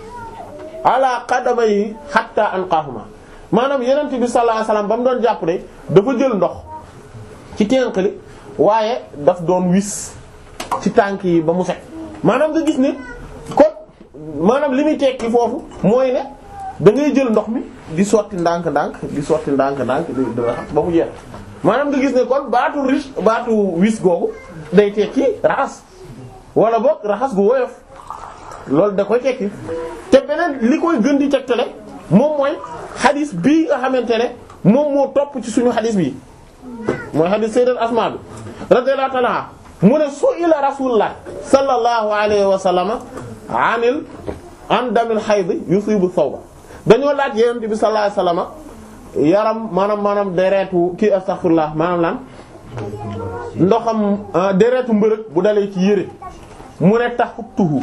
ala qadamayhi hatta anqahuma maanaam yenente bi sallallahu alayhi wa sallam ba mu doon jàpp de dafa jël ndox ci tenq li waaye daf doon wis ci tànk yi ba mu set maanaam nga gis ne kon maanaam li muy tekki foofu mooy ne da ngay jël ndox mi di sotti ndànk-ndànk di sotti ndànk-ndànk di di raxas ba mu jeex maanaam nga gis ne kon baatu riche baatu wis googu day tekki raxas wala boog raxas gu woyof loolu da koy tekki te beneen li koy gën di tegtale moom mooy xadis bii nga xamante ne moom moo topp ci suñu xadis bii mooy xadis sayyidat Asma bi radiyallahu ta'ala mu ne su'ila rasulullah sallallahu alayhi wa sallam anil an damil hayd yusibu thawba dañoo laaj yonent bi sallallahu alayhi wa sallam yaram maanaam maanaam deretu kii astaghfirullah maanaam lan ndoxam deretu mbërëg bu dalee ci yére mu ne tax tuhu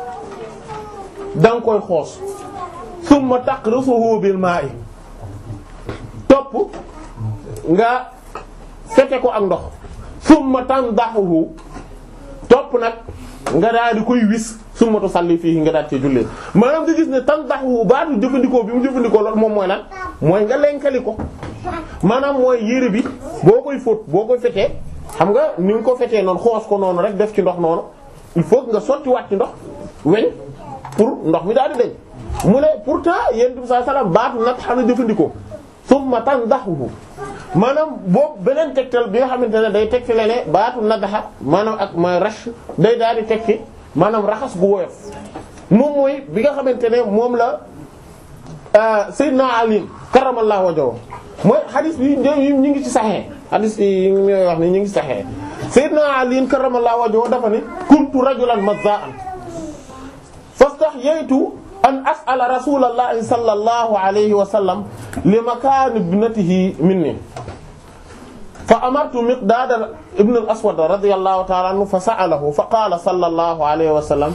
da nga koy xoos summa taqrusuhu bil ma'i topp nga fete ko ak ndox summa tandahuhu topp nag nga daal di koy wis summa tusalli fii nga daal cee jullee maanaam nga gis ne tandahuhu baatu jëfandikoo bi mu jëfandikoo loolu moom mooy lan mooy nga lenkali ko maanaam mooy yére bi boo koy fóot boo koy fetee xam nga ni nga ko fetee noonu xoos ko noonu rek def ci ndox noonu il faut que nga sotti waat ci ndox weñ pour ndox mi daal di deñ mu ne pourtant yéen bi saa salaam baatu nag xam ne jëfandikoo summa tandahuhu maanaam boobu beneen tegtal bi nga xamante ne day tegtale ne baatu nadaxa maanaam ak mooy rash day daal di tekki maanaam raxas gu woyof moom mooy bi nga xamante ne moom la Seydina Ali karamallahu wajhahu mooy xadis bi ñu ngi ci saxee xadis yi ñooy wax ni ñu ngi ci saxee Seydina Ali karamallahu wajhahu dafa ni kuntu rajulan mazza'an fastahyaytu an as'ala rasulallahi sallallahu alayhi wa sallam li makaan ibnatihi minni fa amartu miqdaad ibn al-aswad radiyallahu ta'ala anhu fa sa'alahu fa qaala sallallahu alayhi wa sallam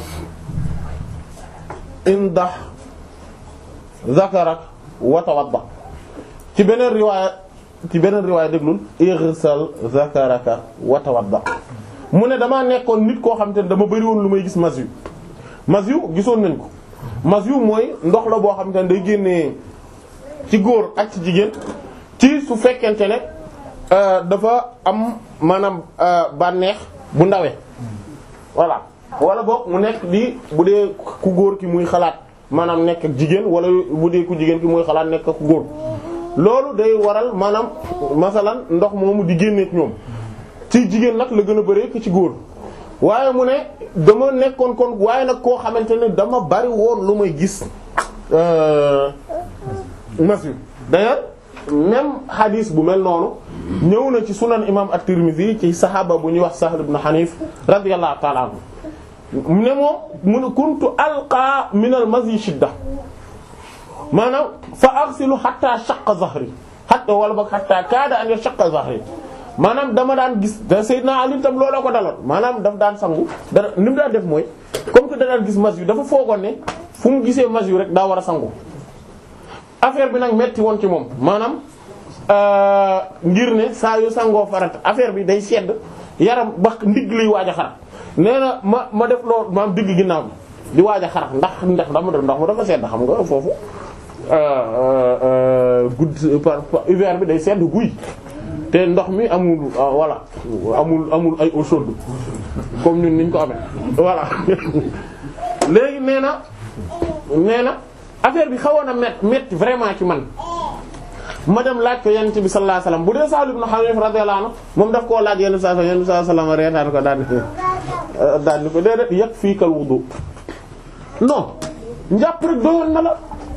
indah dhakarak wa tawadda ci beneen riwaaya ci beneen riwaaya déglul ighsal dhakaraka wa tawadda mu ne damaa nekkoon nit koo xam te ne dama bëri woon lu may gis mas yu mas yu gisoon nañ ko mas yu mooy ndox la boo xam te ne day génnee ci góor ak ci jigéen ci su fekkente ne dafa am maanaam bànneex bu ndawee voilà wala boog mu nekk di bu dee ku góor ki muy xalaat maanaam nekk ak jigéen wala bu dee ku jigéen ki muy xalaat nekk ak ku góor loolu day waral maanaam masalan ndox moomu di génneek ñoom ci jigéen nag la gën a bëree ki ci góor waaye mu ne dama nekkoon kon waaye nag koo xamante ne dama bari woon lu may gis mas yu d'ailleurs même hadith bu mel noonu ñëw na ci sunan imam at-Tirmidhi ci saxaaba bu ñuy wax Sahl ibn Hanif radiyallahu ta'ala anhu ne moom mu ne kuntu alqa min al-mazi shidda maanaam fa aghsilu hatta shaqqa zahri hatta wala boog hatta kaada an yashaqqa zahri maanaam dama daan gis da Seydina Ali tam looloo ko daloon maanaam daf daan sangu da ni mu daan def mooy comme que da daan gis mas yu dafa foogoon ne fu mu gisee mas yu rek daa war a sangu affaire bi nag metti woon ci moom maanaam ngir ne saa yu sangoo farat affaire bi day sedd yaram ba ndigg liy waaj a xar nee na ma ma def loolu maam digg ginnaaw bi di waaj a xar ndax ndax dama def ndax mu dafa sedd xam nga foofu gudd par hiver bi day sedd guy te ndox mi amul voilà amul amul ay eau chaude comme ñun niñ ko amee voilà léegi nee na nee na affaire bi xawoon a met metti vraiment ci man ma dem laaj ko yonent bi sallallahu alayhi wasallam bu dee Sahl ibn Hanif radiyallahu anhu moom daf koo laaj yonent bi sallallahu alayhi wasallam reetaan ko daan daan ni ko déedéet yakfikal wudu non njàpp rek doyoon na la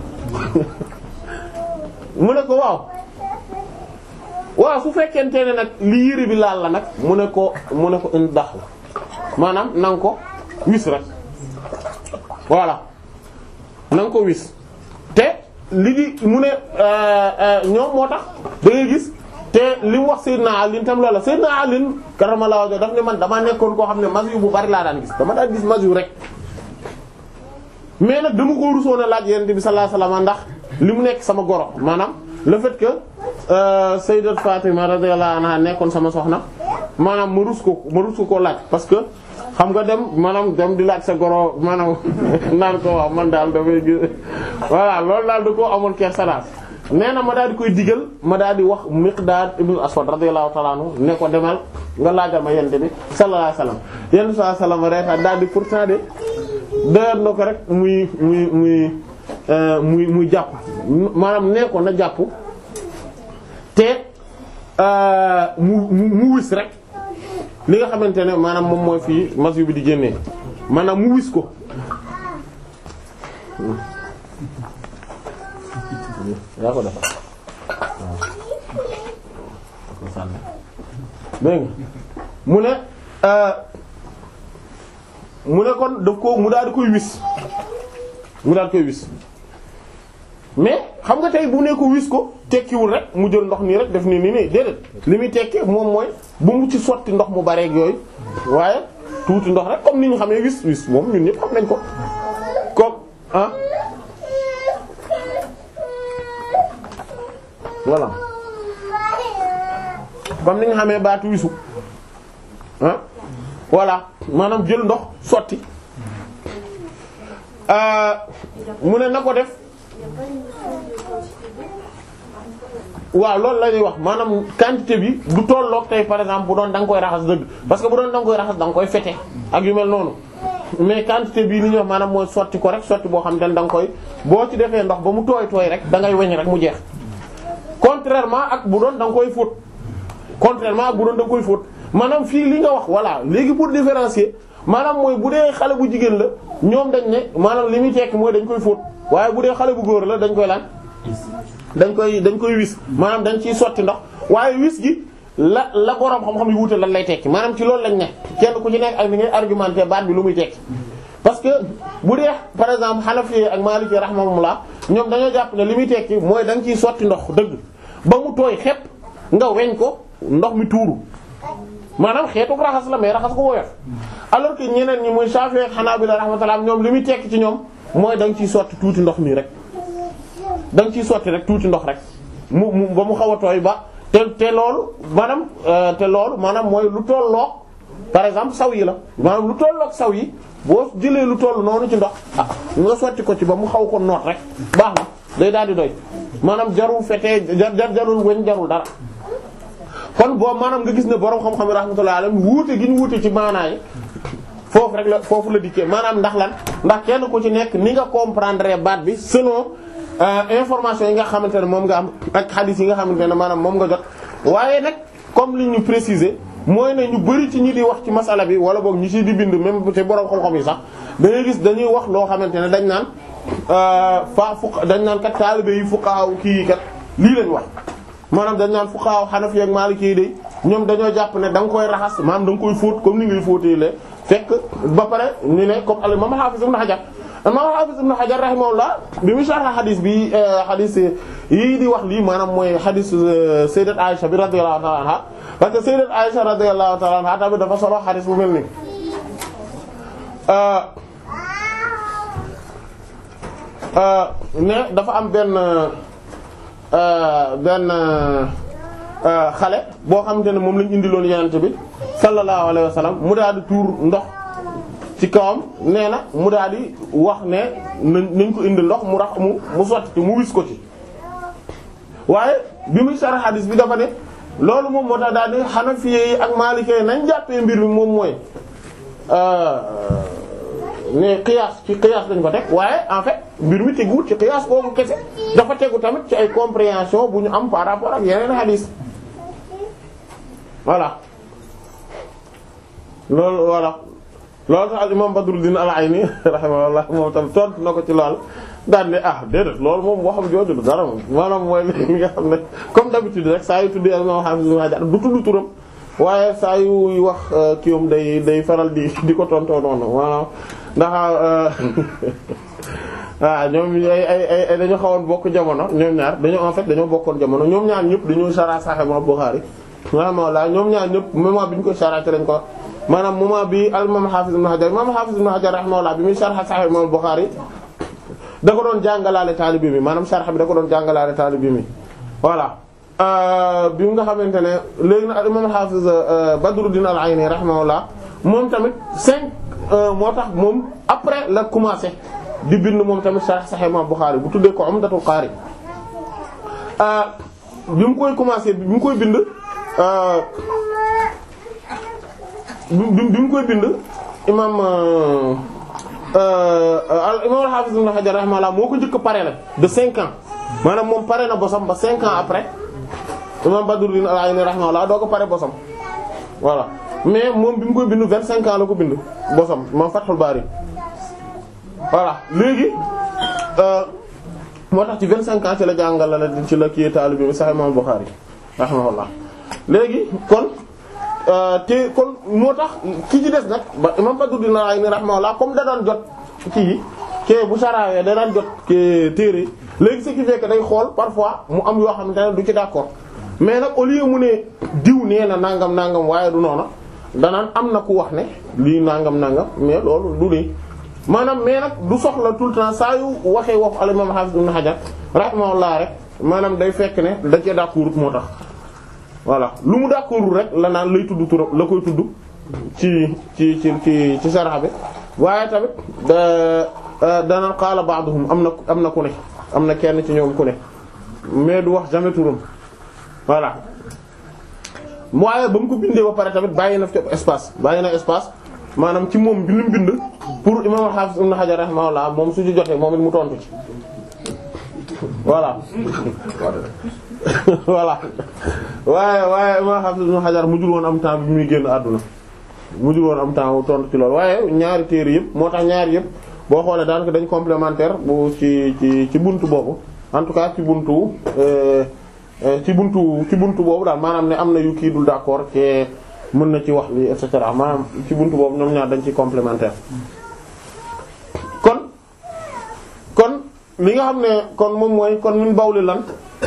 mu ne ko waaw waaw su fekkente ne nag li yëre bi laal la nag mu ne ko mu ne ko in dax la maanaam na nga ko wis rek voilà na nga ko wis te li di mu ne ñoom moo tax da ngay gis te li mu wax Seydina Ali tam loola Seydina Ali karamallahu wajhu daf ne man damaa nekkoon koo xam ne mas yu bu bari laa daan gis dama daan gis mas yu rek mais nag dama ko rusoon a laaj Yonent bi sallallahu alayhi wasallam ndax li mu nekk sama goro maanaam le fait que Sayyidat Fatima radiyallahu anha nekkoon sama soxna maanaam ma rus ko ma rus ko koo laaj parce que xam nga dem maanaam dem di laaj sa goro maanaam naan ko waaw man daal dafay gis voilà loolu daal da koo amoon kersa daal nee na ma daal di koy digal ma daal di wax Miqdaad ibn Aswad radiyallahu ta'ala anhu ne ko demal nga laajal ma yente bi sallallahu alayhi wasallam yente sallallahu alayhi wasallam reeta daal di pourtant de doyat na ko rek muy muy muy muy muy jàpp maanaam nee ko na jàpp te mu mu wis rek li nga xamante ne maanaam moom mooy fii mas yu bi di génnee maanaam mu wis ko yaa ko defar waaw dégg nga mu ne mu ne kon daf ko mu daal di koy wis mu daal di koy wis mais xam nga tey bu ne ko wis ko tekkiwul rek mu jël ndox nii rek def nii nii nii déedéet li muy tekki moom mooy bu mu ci sotti ndox mu bareeg yooyu waaye tuuti ndox rek comme ni ñu xamee wis wis moom ñun ñëpp xam nañ ko comme ah voilà comme ni nga xamee baatu wisu ah voilà maanaam jël ndox sotti mu ne na ko def waaw loolu la ñuy wax maanaam quantité bi du tolloog tey par exemple bu doon da nga koy raxas dëgg parce que bu doon da nga koy raxas da nga koy fete ak yu mel noonu mais quantité bii li ñuy wax maanaam mooy sotti ko rek sotti boo xam te ne da nga koy boo ci defee ndox ba mu tooy tooy rek da ngay weñ rek mu jeex contrairement ak bu doon da nga koy fóot contrairement ak bu doon da nga koy fóot maanaam fii li nga wax voilà léegi pour différencier maanaam mooy bu dee xale bu jigéen la ñoom dañ ne maanaam li muy tekki mooy dañ koy fóot waaye bu dee xale bu góor la dañ koy lan dañ koy dañ koy wis maanaam dañ ciy sotti ndox waaye wis gi la la borom xam-xam yi wuute lan lay tekki maanaam ci loolu lañ ne kenn ku ci nekk ak ni ngay argumenté baat bi lu muy tekki parce que bu dee par exemple Hanafi ak Maliki rahimahumullah ñoom dañoo jàpp ne li muy tekki mooy da nga ciy sotti ndox dëgg ba mu tooy xepp nga weñ ko ndox mi tuuru maanaam xeetu raxas la mais raxas ko woyof alors que ñeneen ñi muy Shafi'i ak Hanabila rahmatullah ñoom li muy tekki ci ñoom mooy da nga ciy sotti tuuti ndox nii rek da nga ciy sotti rek tuuti ndox rek mu mu ba mu xaw a tooy ba te te loolu maanaam te loolu maanaam mooy lu tolloog par exemple saw yi la maanaam lu tolloog saw yi boo jëlee lu toll noonu ci ndox ah nga sotti ko ci ba mu xaw ko noot rek baax na day daal di doy maanaam jarul fetee jar jar jarul weñ jarul dara kon boo maanaam nga gis ne borom xam-xam yi rahmatullahi alayhi wuute gi ñu wuute ci maanaay foofu rek la foofu la dikkee maanaam ndax lan ndax kenn ku ci nekk ni nga comprendre baat bi selon information yi nga xamante ne moom nga am ak hadith yi nga xamante ne maanaam moom nga jot waaye nag comme li ñu préciser mooy ne ñu bari ci ñi di wax ci masala bi wala boog ñu ci di bind même te borom xam-xam yi sax da ngay gis dañuy wax loo xamante ne dañ naan fa fuq dañ naan kat taalibe yi fuqaha kii yi kat lii lañ wax maanaam dañ naan fuqaha Hanafi ak Maliki yi de ñoom dañoo jàpp ne da nga koy raxas maanaam da nga koy fóot comme ni ngay fóotee le fekk ba pare ñu ne comme al imam Hafiz ibn Hajar imam Hafiz ibn Hajar rahimahullah bi mu sharh hadith bi hadith yii di wax lii maanaam mooy hadith sayyidat Aisha bi radiyallahu ta'ala anha parce que sayyidat Aisha radiyallahu ta'ala anha tamit dafa solo hadith bu mel nii ne dafa am benn benn xale boo xamante ne moom lañ indiloon yenente bi sallallahu alayhi wa sallam mu daal di tuur ndox ci kawam nee na mu daal di wax ne nañ ko indi ndox mu rax mu mu sotti ci mu wis ko ci waaye bi muy sara hadis bi dafa ne loolu moom moo tax daal di Hanafi yi ak Maliki yi nañ jàppee mbir mi moom mooy ne qiyaas ci qiyaas lañ ko teg waaye en fait mbir mi teguwul ci qiyaas boobu kese dafa tegu tamit ci ay compréhension bu ñu am par rapport ak yeneen hadis voilà loolu voilà loolu tax al imam Badruddin al-Ayni rahimahullah moom tam tontu na ko ci lool daan ne ah déedéet loolu moom waxam jooju du dara moom maanaam mooy li nga xam ne comme d'habitude rek saa yu tuddee al imam Hafiz Ibn Hajar du tudd turam waaye saa yu wax kii moom day day faral di di ko tontoo noonu maanaam ndax waaw ñoom ay ay ay dañoo xawoon bokk jamono ñoom ñaar dañoo en fait dañoo bokkoon jamono ñoom ñaar ñëpp dañoo sara Sahih Bukhari rahimahullah ñoom ñaar ñëpp moment bi ñu koy sara ci lañ ko maanaam moment bi al imam Hafiz Ibn Hajar imam Hafiz Ibn Hajar rahimahullah bi muy sharh Sahih Imam Bukhari da ko doon jàngalaale taalibi mi maanaam sharh bi da ko doon jàngalaale taalibi mi voilà bi nga xamante ne léegi nag al imam Hafiz Badruddin al-Ayni rahimahullah moom tamit cinq moo tax moom après la commencé di bind moom tamit sharh Sahih Imam Bukhari bu tuddee ko Umdatul Qari bi mu koy commencé bi mu koy bind bi bi mu koy bind imam imam al-Hafiz Ibn Hajar rahimahullah moo ko njëkk pare la de cinq ans maanaam moom pare na bosam ba cinq ans après imam Badruddin al-Ayni rahimahullah doo ko pare bosam voilà mais moom bi mu koy bind vingt cinq ans la ko bind bosam imam Fathul Bari voilà léegi moo tax ci vingt cinq ans ci la jàngala la ci la kii taalibe bi Sahih imam Bukhari rahimahullah léegi kon te kon moo tax ki ci des nag ba imam Badruddin al-Ayni rahimahullah comme da daan jot kii ke bu sarawee da daan jot ke téere léegi ce qui fait que day xool parfois mu am yoo xamante ne du ci d'accord mais nag au lieu mu ne diw nee na nangam nangam waaye du noona danaan am na ku wax ne lii nangam nangam mais loolu du lii maanaam mais nag du soxla tout le temps saa yu waxee waxu al imam Hafiz ibn Hajar rahimahullah rek maanaam day fekk ne da cee d'accord moo tax voilà lu mu d'accord rek la naan lay tudd turam la koy tudd ci ci ci ci ci sarxa bi waaye tamit da dana qaala ba'duhum am na am na ku ne am na kenn ci ñoom ku ne mais du wax jamais turam voilà waaye ba mu ko bindee ba pare tamit bàyyi na fi espace bàyyi na espace maanaam ci moom bi mu bind pour imam Hafiz Ibn Hajar rahimahullah moom su ci jotee moom it mu tontu ci voilà voilà waaye waaye imam Hafiz Ibn Hajar mujjul woon am temps bi muy génn àdduna mujjul woon am temps tontu ci loolu waaye ñaari téere yëpp moo tax ñaari yëpp boo xoolee daanaka dañ complémentaire bu ci ci ci buntu boobu en tout cas ci buntu ci buntu ci buntu boobu daal maanaam ne am na yu kii dul d'accord te mën na ci wax li et cetera maanaam ci buntu boobu ñoom ñaar dañ ci complémentaire kon kon li nga xam ne kon moom mooy kon min bawli lan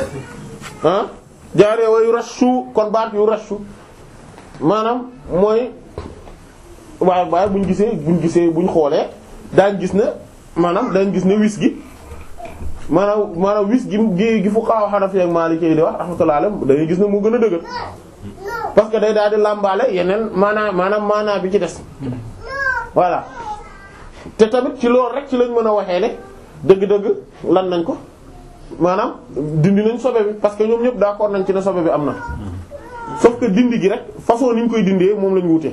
ah jaaree wa yu rashu kon baat yu rashu maanaam mooy waaye waaye buñ gisee buñ gisee buñ xoolee daañ gis ne maanaam dañ gis ne wis gi maanaam maanaam wis gi gi gi fu xaaw Hanafi ak Maliki yi di wax rahmatullahi alayhi da ngay gis ne moo gën a dëgër parce que day daal di làmbaale yeneen maanaam maanaam maanaam bi ci des voilà te tamit ci loolu rek ci lañ mën a waxee ne dëgg-dëgg lan nañ ko maanaam dindi nañ sobe bi parce que ñoom ñëpp d'accord nañ ci ne sobe bi am na sauf que dindi gi rek façon ni ñu koy dindee moom lañ wute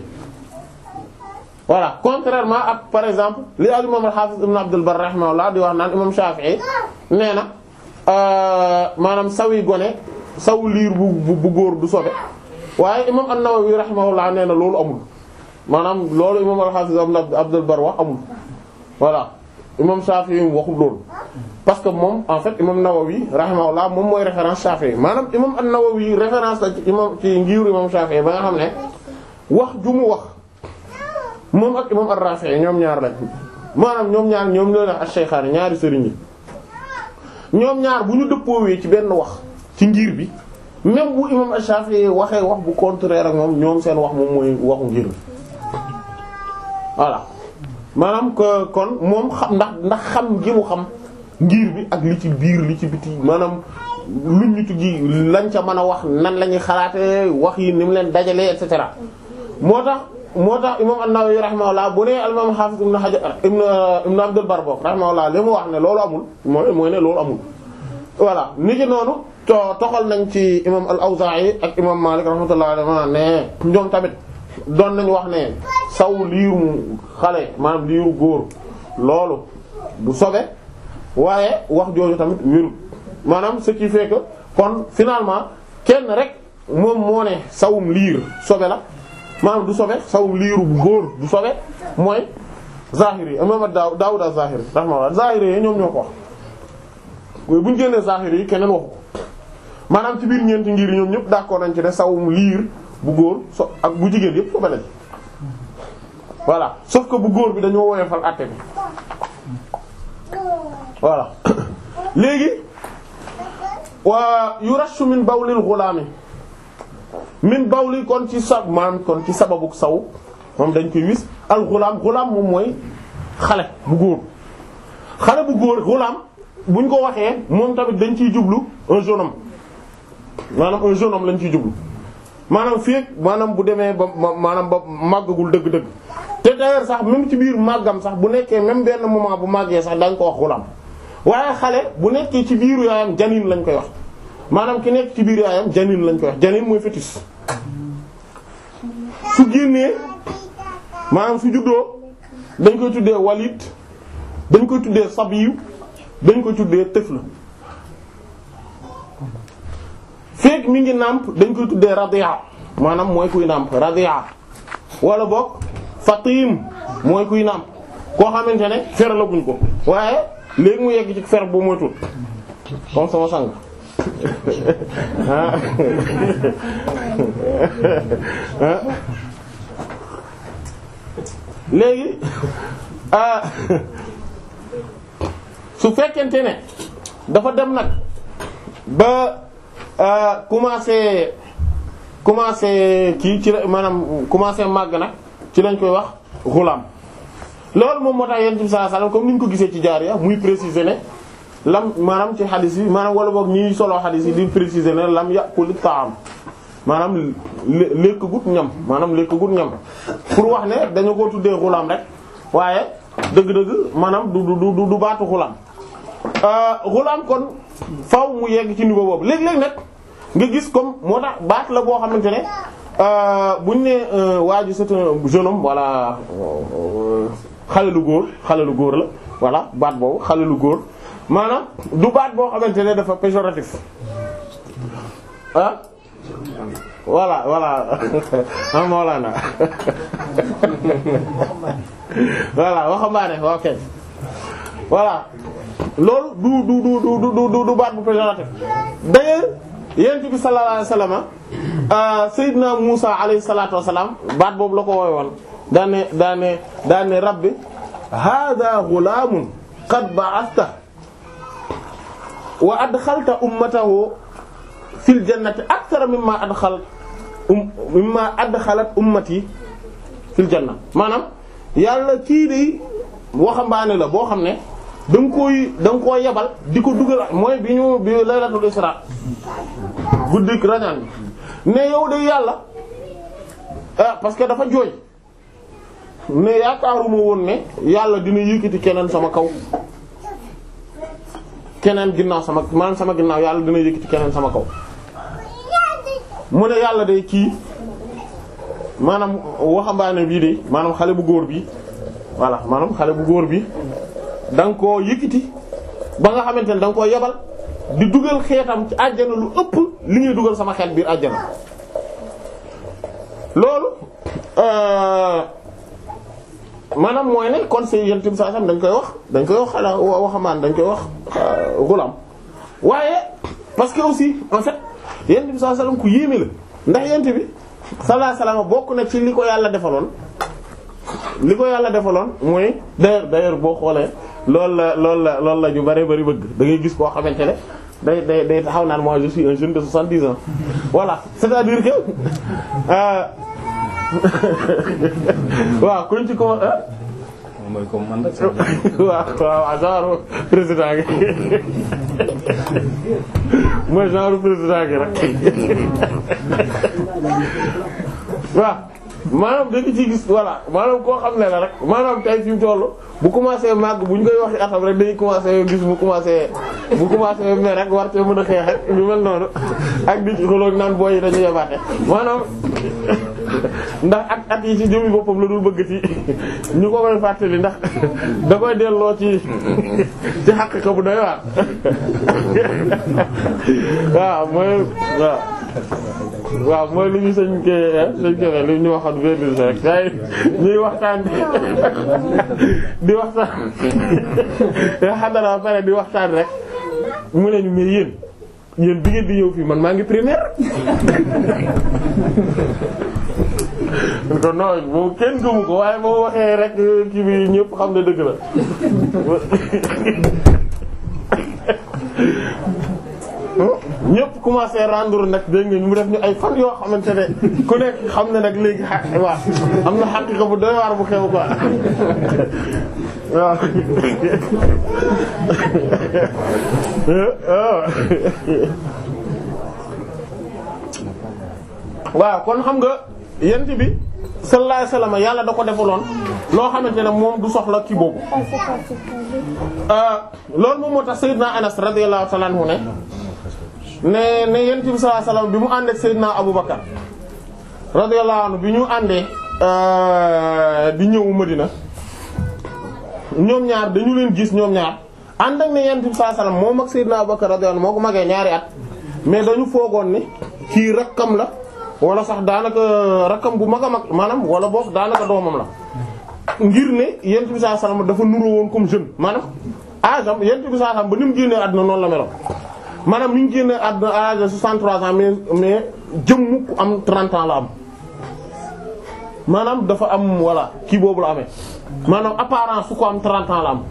voilà contrairement ak par exemple li al imam al-Hafiz ibn Abdul Barr rahimahullah di wax naan imam Shafi'i nee na maanaam sawi gone saw liir bu bu góor du sobe waaye imam an-Nawawi rahimahullah nee na loolu amul maanaam loolu imam al-Hafiz ibn Abdul Barr wax amul voilà imam Shafi'i waxul loolu parce que moom en fait imam Nawawi rahimahullah moom mooy référence Shafi'i maanaam imam an-Nawawi référence la ci imam ci ngiiru imam Shafi'i ba nga xam ne wax ju mu wax moom ak imam ar-Rafi'i ñoom ñaar lañ maanaam ñoom ñaar ñoom ñoo def ash-shaykhaani ñaari sëriñ yi ñoom ñaar bu ñu dëppoowee ci benn wax ci ngir bi même bu imam ash-Shafi'i waxee wax bu contraire ak moom ñoom seen wax moom mooy waxu ngir bi voilà maanaam que kon moom xam ndax ndax xam gi mu xam ngir bi ak li ci biir li ci biti maanaam luñ ñu gi lañ ca mën a wax nan la ñuy xalaate wax yi ni mu leen dajalee et cetera moo tax moo tax imam an-Nawawi rahimahullah bu nee al-imam Hafiz ibn Hajar ibn ibn Abdul Barr bok rahimahullah li mu wax ne loolu amul mooy mooy ne loolu amul voilà ni ki noonu to toxal nañ ci imam al-Awza'i ak imam Malik rahmatullah alayhi ne ñoom tamit doon nañu wax ne saw liiru xale maanaam liiru góor loolu du sobe waaye wax jooju tamit wéru maanaam ce qui fait que kon finalement kenn rek moom moo ne sawum liir sobe la maanaam du sobe sawum liiru bu góor du sobe mooy zahiri yi imam Daaw Daawud az-Zahiri rahimahullah zahiri yi ñoom ñoo ko wax mooy bu ñu génnee zahiri yi keneen waxu ko maanaam ci biir ñeenti ngir ñoom ñëpp d'accord nañ ci ne sawum liir bu góor so ak bu jigéen yëpp sobe lañ voilà sauf que bu góor bi dañoo woyofal àtte bi voilà léegi waa yurashu min bawlil ghulami min bawli kon ci sa maanaam kon ci sababu saw moom dañ koy wis al ghulam ghulam moom mooy xale bu góor xale bu góor ghulam buñ ko waxee moom tamit dañ ciy jublu un jeune homme maanaam un jeune homme lañ ciy jublu maanaam fii maanaam bu demee ba maanaam ba màggagul dëgg-dëgg te d'ailleurs sax même ci biir màggam sax bu nekkee même benn moment bu màggee sax dañ ko wax ghulam waaye xale bu nekkee ci biiru yaayam janin lañ koy wax maanaam ki nekk ci biir yaayam janin lañ koy wax janin mooy fœtus su génnee maanaam su juddoo dañ koy tuddee walid dañ koy tuddee sabiyu dañ koy tuddee tifl feek mi ngi nàmp dañ koy tuddee radia maanaam mooy kuy nàmp radia wala boog fatim mooy kuy nàmp koo xamante ne fer la buñ ko waaye léegi mu yegg ci fer bu moytul comme sama sang léegi su fekkente ne dafa dem nag ba commencé commencé kii ci la maanaam commencé màgg nag ci lañ koy wax xulam loolu moom moo tax yonent bi sallallahu alayhi wasallam comme ni ñu ko gisee ci jaariya muy préciser ne lam maanaam ci xadis yi maanaam wala boog ñiy solo xadis yi di préciser ne lam yàquli taam maanaam lekk gut ñam maanaam lekk gut ñam pour wax ne dañu ko tuddee xulaam rek waaye dëgg-dëgg maanaam du du du du baatu xulaam xulaam kon faw mu yegg ci niveau boobu léeg-léeg nag nga gis comme moo tax baat la boo xamante ne buñ ne waa ji c'est un jeune homme voilà xale lu góor xale lu góor la voilà baat boobu xale lu góor maanaam du baat boo xamante ne dafa péjoratif ah voilà voilà ah Mawlana voilà waxambaane ok voilà loolu du du du du du du baat bu péjoratif d'ailleurs yonent bi sallallahu alayhi wasallam Seydina Musa alayhi salatu wasalam baat boobu la ko wooy woon daane daane daane rabbi hada ghulamun qad ba'athta wa adxalta ummatahu fil jannati akthara mimma adxal um mimma adxalat ummati fil janna maanaam yàlla kii de waxambaane la boo xam ne da nga koy da nga koo yebal di ko dugal mooy bi ñu bi laylatul isra guddik rañaan bi ne yow de yàlla ah parce que dafa jooy ne yaakaaruma woon ne yàlla dina yëkkati keneen sama kaw keneen ginnaaw sama maanaam sama ginnaaw yàlla dina yëkkati keneen sama kaw mu ne yàlla de kii maanaam waxambaane bii de maanaam xale bu góor bi voilà maanaam xale bu góor bi da nga koo yëkkati ba nga xamante ne da nga koo yebal di dugal xeetam ci àjjana lu ëpp li ñuy dugal sama xeet biir àjjana loolu maanaam mooy ne kon c'est yent bi saa sam dañ koy wax dañ koy wax xala waxamaan dañ koy wax xulam waaye parce que aussi en fait yent bi saa sallam ku yéeme la ndax yent bi sallallahu alayhi wasallam bokk na ci li ko yàlla defaloon li ko yàlla defaloon mooy d'ailleurs d'ailleurs boo xoolee loolu la loolu la loolu la ñu bari bari bëgg da ngay gis koo xamante ne day day day taxaw naan moi je suis un jeune de soixante-dix ans voilà c'est-à-dire que waaw kuñ ci ko mooy comme man rek. waaw waaw genre président gi mooy genre président gi rek waaw maanaam dañu ci gis voilà maanaam koo xam ne la rek maanaam tey fi mu toll bu commencé màgg bu ñu koy waxi atam rek dañuy commencé gis mu commencé bu commencé mais rek war cee mën a xeex ak ñu mel noonu ak di ci xoloog naan booy yi dañu yebaate maanaam ndax at at yi ci jëmi boppam la dul bëgg ci ñu ko koy fàttali ndax da koy delloo ci ci xaqiqa bu doy waar waaw mooy waaw waaw mooy li ñu sëñ ke sëñ ke li ñu waxoon verdise rek say ñuy waxtaan di waxtaan xadara pare di waxtaan rek mu ne ñu mais yéen yéen bi ngeen di ñëw fii man maa ngi primaire ko non boobu kenn gëmu ko waaye boo waxee rek kii bi ñëpp xam ne dëgg la ñëpp commencé rendre nag dégg nga mu def ñu ay fan yoo xamante ne ku nekk xam ne nag léegi xa waaw am na xaqiqa bu doy waar bu xew quoi waaw waaw kon xam nga yent bi sallallahu alayhi wasallam yàlla da ko defaloon loo xamante ne moom du soxla kii boobu loolu moom moo tax Seydina Anas radiyallahu ta'ala anhu ne ne ne yent bi sallallahu alayhi wasallam bi mu àndee Seydina Abu Bakar radiyallahu anhu bi ñu àndee di ñëw Madina ñoom ñaar dañu leen gis ñoom ñaar ànd ak ne yent bi sallallahu alayhi wasallam moom ak Seydina Abu Bakar radiyallahu anhu moo ko magee ñaari at mais dañu foogoon ne kii rakkam la wala sax daanaka rakkam bu mag a mag maanaam wala boog daanaka doomam la ngir ne yent bi sallallahu alayhi wasallam dafa nuroo woon comme jeune maanaam âge am yent bi sallallahu alayhi wasallam ba ni mu génnee àdduna noonu la meloon maanaam ni ñu génnee àdduna à l'âge de 63 ans mais mais jëmm ku am 30 ans la am maanaam dafa am voilà kii boobu la amee maanaam apparence su ko am 30 ans la am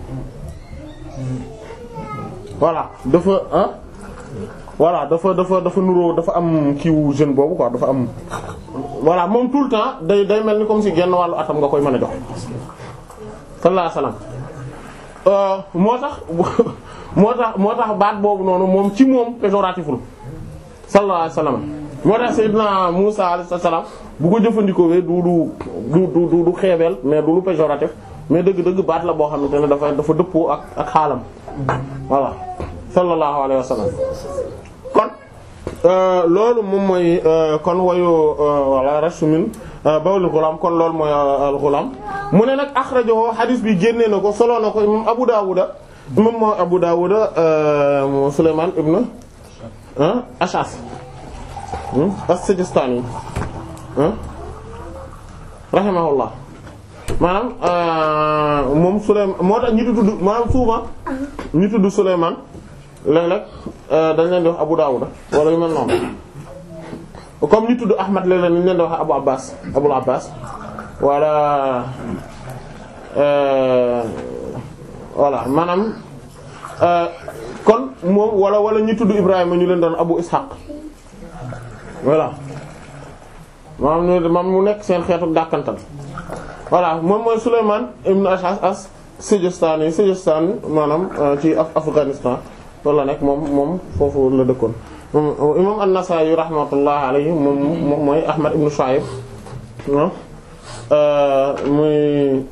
voilà dafa ah voilà dafa dafa dafa nuroo dafa am kiiwu jeune boobu quoi dafa am voilà moom tout le temps day day mel ni comme si genn wàllu atam nga koy mën a jox sallallahu alayhi wasallam moo tax moo tax moo tax baat boobu noonu moom ci moom péjoratiful sallallahu alayhi wasallam moo tax Seydina Musa alayhi salaam bu ko jëfandikoo du du du du du xeebeel mais du lu péjoratif mais dëgg-dëgg baat la boo xamante ne dafa dafa dëppoo ak ak xaalam voilà sallallahu alayhi wa sallam kon loolu moom mooy kon wayu wala rashu min bawli ghulam kon loolu mooy al ghulam mu ne nag akhrajahu hadith bi génnee na ko solo na ko imam Abu Dawud imam moo Abu Dawud Sulayman ibn Ash'as as-Sijistani rahimahullah maanaam moom Sulayman moo tax ñi tudd maanaam souvent ñi tudd Sulayman léeg-léeg dañ leen di wax Abu Dawud wala yu mel noonu comme ñi tudd Ahmad léeg-léeg ñu leen di wax Abu Abbas Abul Abbas wala voilà maanaam kon moom wala wala ñi tudd Ibrahima ñu leen doon Abu Ishaq voilà maanaam ñu maam mu nekk seen xeetu dàkkantal voilà moom mooy Sulayman ibn Ash'as as Sijistani Sijistan maanaam ci Afghanistan loolu la nekk moom moom foofu la dëkkoon imam an-Nasa'i rahmatullah alayhi moom moom mooy Ahmad ibn Shu'ayb muy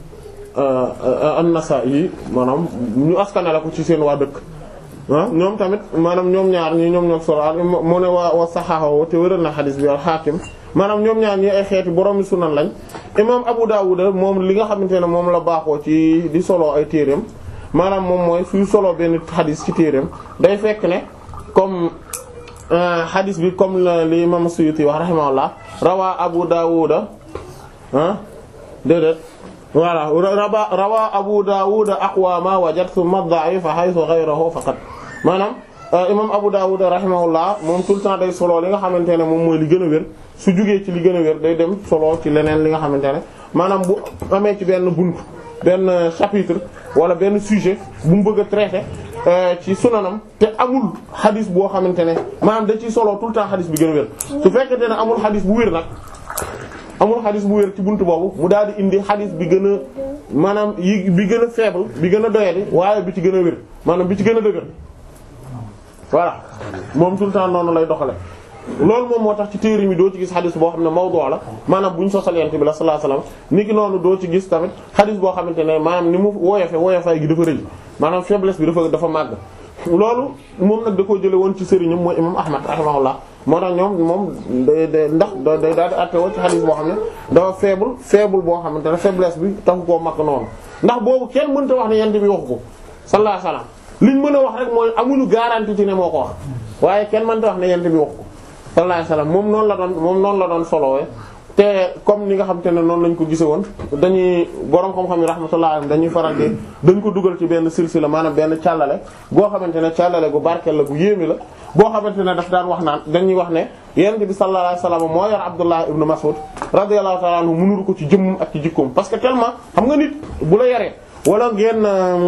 an-Nasa'i maanaam ñu askanale ko ci seen waa dëkk ah ñoom tamit maanaam ñoom ñaar ñi ñoom ñoo solo mu ne waa wa saxaaxoo te wéral na xadis bi al-Hakim maanaam ñoom ñaar ñi ay xeeti borom sunan lañ imam Abu Dawud moom li nga xamante ne moom la baaxoo ci di solo ay téereem maanaam moom mooy suy solo benn xadis ci téereem day fekk ne comme xadis bi comme li imam Suyuti wax rahimahullah rawaa Abu Dawud ah déedéet voilà raba rawaa Abu Dawud aqwa ma wajad thumma da'if haythu ghayruhu faqat maanaam imam Abu Dawud rahimahullah moom tout le temps day solo li nga xamante ne moom mooy li gën a wér su jugee ci li gën a wér day dem solo ci leneen li nga xamante ne maanaam bu amee ci benn bunt benn chapitre wala benn sujet bu mu bëgg a traiter ci sunanam te amul xadis boo xamante ne maanaam da ciy solo tout le temps xadis bi gën a wér su fekkente ne amul xadis bu wér nag amul xadis bu wér ci buntu boobu mu daal di indi xadis bi gën a maanaam yi bi gën a faible bi gën a doyadi waaye bi ci gën a wér maanaam bi ci gën a dëgër voilà moom tout le temps noonu lay doxale loolu moom moo tax ci téere mi doo ci gis xadis boo xam ne mawdu la maanaam bu ñu sosal yent bi la sallallahu alayhi wasallam ni ki noonu doo ci gis tamit xadis boo xamante ne maanaam ni mu woyofe woyofaay gi dafa rëy maanaam faiblesse bi dafa dafa màgg loolu moom nag da koo jële woon ci sëriñam mooy imam ahmad rahimahullah moo tax ñoom moom day day ndax day daal di àtte woo ci xadis boo xam ne dafa faible faible boo xamante ne faiblesse bi taxu koo màgg noonu ndax boobu kenn mënta wax ne yent bi waxu ko sallallahu alayhi wasallam liñ mën a wax rek mooy amuñu garantie ci ne moo ko wax waaye kenn mënta wax ne yent bi waxu ko sallallahu alayhi wasallam moom noonu la doon moom noonu la doon solowee te comme ni nga xam te ne noonu lañ ko gise woon dañuy borom xam-xam yi rahmatullah dañuy faral di dañ ko dugal ci benn silsila maanaam benn càllale boo xamante ne càllale gu barkeel la gu yéeme la boo xamante ne daf daan wax naan dañuy wax ne yonent bi sallallahu alayhi wasallam moo yor Abdullah ibn Mas'ud radiyallahu ta'ala anhu mënul ko ci jëmmum ak ci jikkoom parce que tellement xam nga nit bu la yaree wala ngeen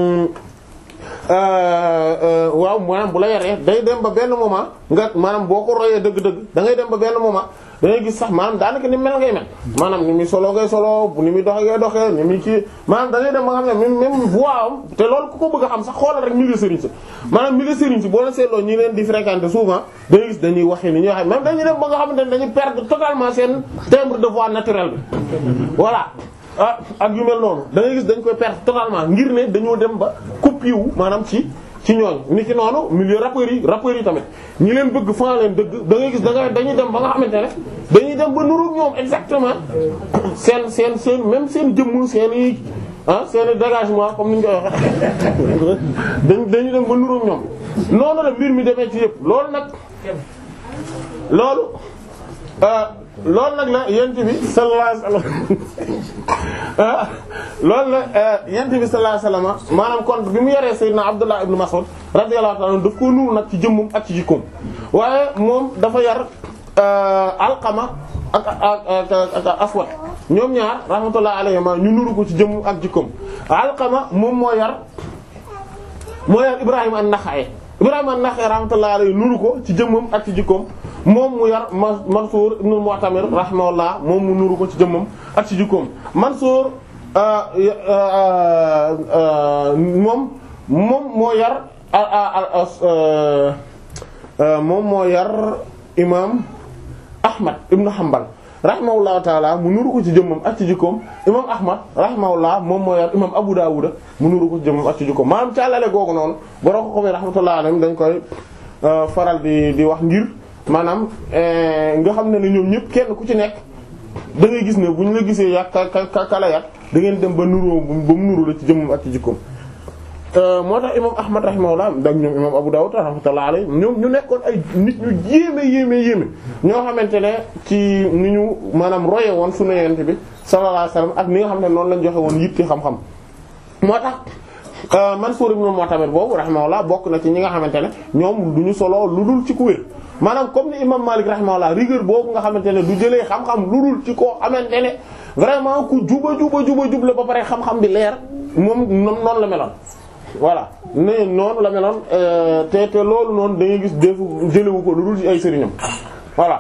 waaw maanaam bu la yaree day dem ba benn moment nga maanaam boo ko royee dëgg-dëgg da ngay dem ba benn moment da ngay gis sax maanaam daanaka ni mel ngay mel maanaam ni muy solo ngay solo ni muy doxe ngay doxee ni muy kii maanaam da ngay dem ba nga xam ne même même voix am te loolu ku ko bëgg a xam sax xoolal rek milieu sëriñ si maanaam milieu sëriñ si boo leen seetloo ñi leen di fréquenter souvent da ngay gis dañuy waxee ni ñuy waxee même dañuy dem ba nga xamante ne dañuy perdre totalement seen timbre de voix naturel bi voilà ah ak yu mel noonu da ngay gis dañ koy perdre totalement ngir ne dañoo dem ba copie wu maanaam ci ci ñooñ ni ki noonu milieu rappeurs yi rappeurs yi tamit ñi leen bëgg fan leen dëgg da ngay gis da nga dañuy dem ba nga xamante ne dañuy dem ba nuru ñoom exactement seen seen seen même seen jëmm seen i ah seen i dégagement comme ni ñu koy waxee dañ dañuy dem ba nuru ñoom noonu la mbir mi demee ci yëpp loolu nag loolu loolu nag la yent bi sallallahu alayhi wasallam loolu la yent bi sallallahu alayhi wasallam maanaam kon bi mu yoree sayyidina Abdullah ibn Mas'ud radiyallahu ta'ala daf ko nuuru nag ci jëmmum ak ci jikkoom waaye moom dafa yar Alqama ak ak ak Aswad ñoom ñaar rahmatullahi alayhima ñu nuuru ko ci jëmmum ak jikkoom Alqama moom moo yar moo yar Ibrahim an-Nakha'i Ibrahim an-Nakha'i rahmatullahi alayhi nuuru ko ci jëmmum ak ci jikkoom moom mu yar Mansuur ibn Mu'tamir rahimahullah moom mu nuru ko ci jëmmam ak ci jikkoom Mansuur moom moom moo yar moom moo yar imaam Ahmad ibn Hanbal rahimahullahu taala mu nuru ko ci jëmmam ak ci jikkoom imam Ahmad rahimahullah moom moo yor imam Abu Dawud mu nuru ko ci jëmmam ak ci jikkoom maanaam càllale googu noonu borom ko xamee rahmatullahi alayhim dañ koy faral di di wax ngir maanaam nga xam ne ne ñoom ñëpp kenn ku ci nekk da ngay gis ne bu ñu la gisee yàq ka ka kala yàq da ngeen dem ba nuroo ba mu nuru la ci jëmmam ak ci jikkoom moo tax imam ahmad rahimahullah dak ñoom imam abu dawud rahmatullahi alayhi ñoom ñu nekkoon ay nit ñu yéeme yéeme yéeme ñoo xamante ne ci ni ñu maanaam roye woon sunu yonent bi sallallahu alayhi wasallam ak ni nga xam ne noonu lañ joxe woon yitti xam-xam moo tax Mansuur ibn Mu'tamir boobu rahimahullah bokk na ci ñi nga xamante ne ñoom du ñu solo lu dul ci ku wér maanaam comme ni imam Malik rahimahullah rigueur boobu nga xamante ne du jëlee xam-xam lu dul ci koo xamante ne vraiment ku juba juba juba jub la ba pare xam-xam bi leer moom noonu la meloon voilà ne noonu la meloon te te loolu noonu da ngay gis defu jëlewu ko lu dul ci ay sëriñam voilà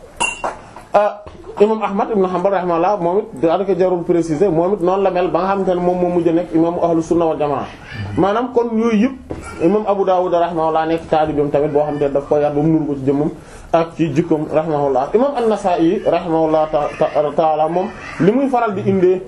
imam ahmad ibn hanbal rahimahullah moom it daanaka jarul préciser moom it noonu la mel ba nga xamante ne moom moo mujj nekk imam ahlu sunna wal jamaa maanaam kon yooyu yëpp imam abu dawud rahimahullah nekk taalibeem tamit boo xamante ne daf ko yar ba mu nuru ko ci jëmmam ak ci jikkoom rahimahullah imam an-nasa'i rahimahullah taala moom li muy faral di indee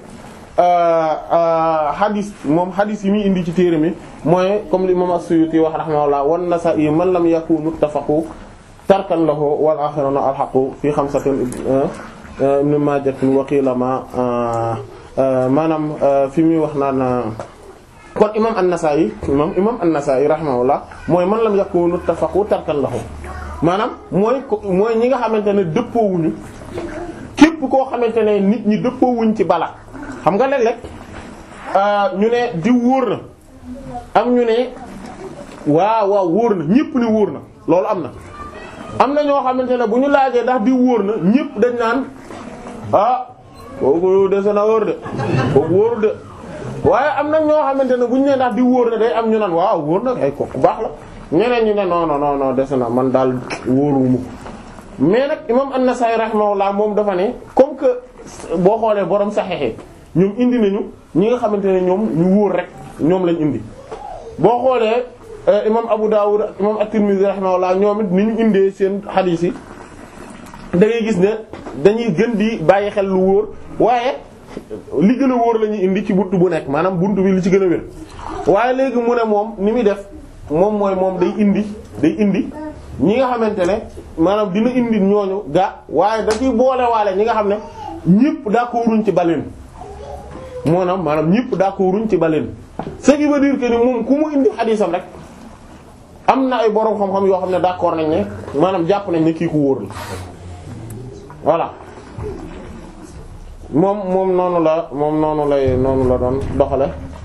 hadis moom hadis yi muy indi ci téere mi mooy comme li imam as-suyuti wax rahimahullah wan nasa'i man lam yakunu ittafaqu tarkan lahu wal axiruna alxaqu fi xamsatin ibn majatin waqila ma maanaam fi muy wax naan kon imam an-Nasa'i imam imam an-Nasa'i rahimahullah mooy man lam yakunu ittafaqu tarkan lahu maanaam mooy mooy ñi nga xamante ne dëppoowuñu képp koo xamante ne nit ñi dëppoowuñ ci bala xam nga léeg-léeg ñu ne di wóor na am ñu ne waaw waaw wóor na ñépp ni wóor na loolu am na am na ñoo xamante ne bu ñu laajee ndax di wóor na ñépp dañ naan ah kooku dese na wóor de kooku wóorul de waaye am na ñoo xamante ne bu ñu nee ndax di wóor na day am ñu naan waaw wóor na ay kooku baax la ñeneen ñu ne non non non dese na man daal wóoruwuma ko mais nag imam an-Nasa'i rahimahullah moom dafa ne comme que boo xoolee borom saxexe ñoom indi nañu ñi nga xamante ne ñoom ñu wóor rek ñoom lañ indi boo xoolee imam Abu Dawud imam at-Tirmidhi rahimahullah ñoom it ni ñu indee seen xadiis yi da ngay gis ne dañuy gën di bàyyi xel lu wóor waaye li gën a wóor la ñuy indi ci buntu bu nekk maanaam buntu bi li ci gën a wér waaye léegi mu ne moom ni muy def moom mooy moom day indi day indi ñi nga xamante ne maanaam dina indi ñooñu ga waaye da ciy boole waale ñi nga xam ne ñëpp d'accorduñ ci baleen maanaam maanaam ñëpp d'accorduñ ci baleen ce qui veut dire que ni moom ku mu indi xadiisam rek am na ay borom xam-xam yoo xam ne d'accord nañ ne maanaam jàpp nañ ne kii ku wóor la voilà moom moom noonu la moom noonu lay noonu la doon doxale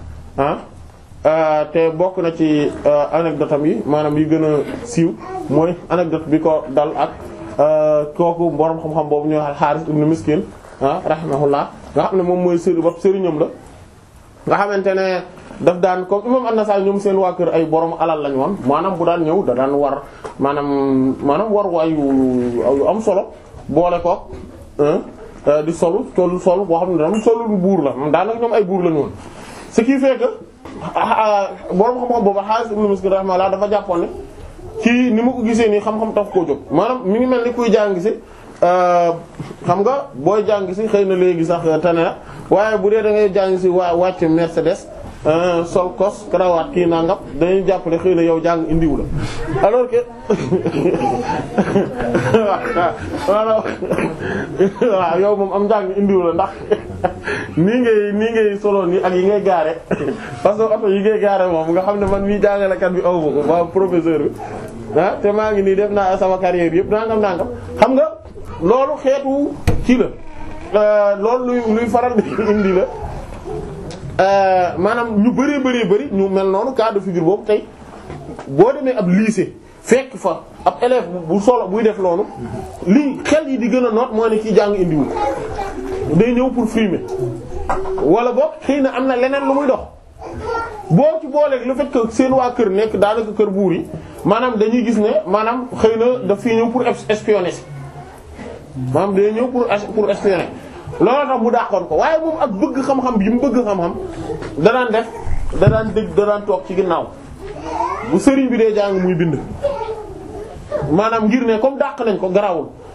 ah te bokk na ci anecdote am yi maanaam yi gën a siiw mooy anecdote bi ko dal ak kooku borom xam-xam boobu ñuy wax Haaris ibn Miskin ah rahimahullah nga xam ne moom mooy sëri bopp sëriñam la nga xamante ne daf daan comme imam An-Nasa'i ñoom seen waa kër ay borom alal lañ woon maanaam bu daan ñëw da daan war maanaam maanaam war waay yu am solo boole ko di solu sol sol boo xam ne dam solu buur la moom daanaka ñoom ay buur lañu woon ce qui fait que borom xam-xam boobu Haaris ibn Miskin rahimahullah dafa jàppoon ne ci ni ma ko gisee nii xam-xam tax koo jóg maanaam mi ngi mel ni kuy jàng si xam nga booy jàng si xëy na léegi sax tane na waaye bu dee da ngay jàng si waa wàcc Mercedes sol kos karawaat kii nangam dañuy jàpp ne xëy na yow jàng indiwu la alors que waaw yow moom am njàng indiwu la ndax nii ngay nii ngay solo nii ak yi ngay gaare parce que oto yi ngay gaare moom nga xam ne man mii jàngalekat bi aw ma ko waa professeur bi ah te maa ngi nii def naa sama carrière yëpp nangam nangam xam nga loolu xeetu ci la loolu luy luy faral di indi la maanaam ñu bëree bëree bëri ñu mel noonu cas de figure boobu tey boo demee ab lycée fekk fa ab élève bu solo buy def loolu li xel yi di gën a noot moo ne kii jàng indiwul day ñëw pour frimer wala boog xëy na am na leneen lu muy dox boo ci booleeg le fait que seen waa kër nekk daanaka kër buur yi maanaam dañuy gis ne maanaam xëy na daf fi ñëw pour espionner si maanaam day ñëw pour pour espionner loolu tax mu dàqoon ko waaye moom ak bëgg xam-xam bi mu bëgg xam-xam danaan def danaan dëgg danaan toog ci ginnaaw bu sëriñ bi dee jàng muy bind maanaam ngir ne comme dàq nañ ko garawul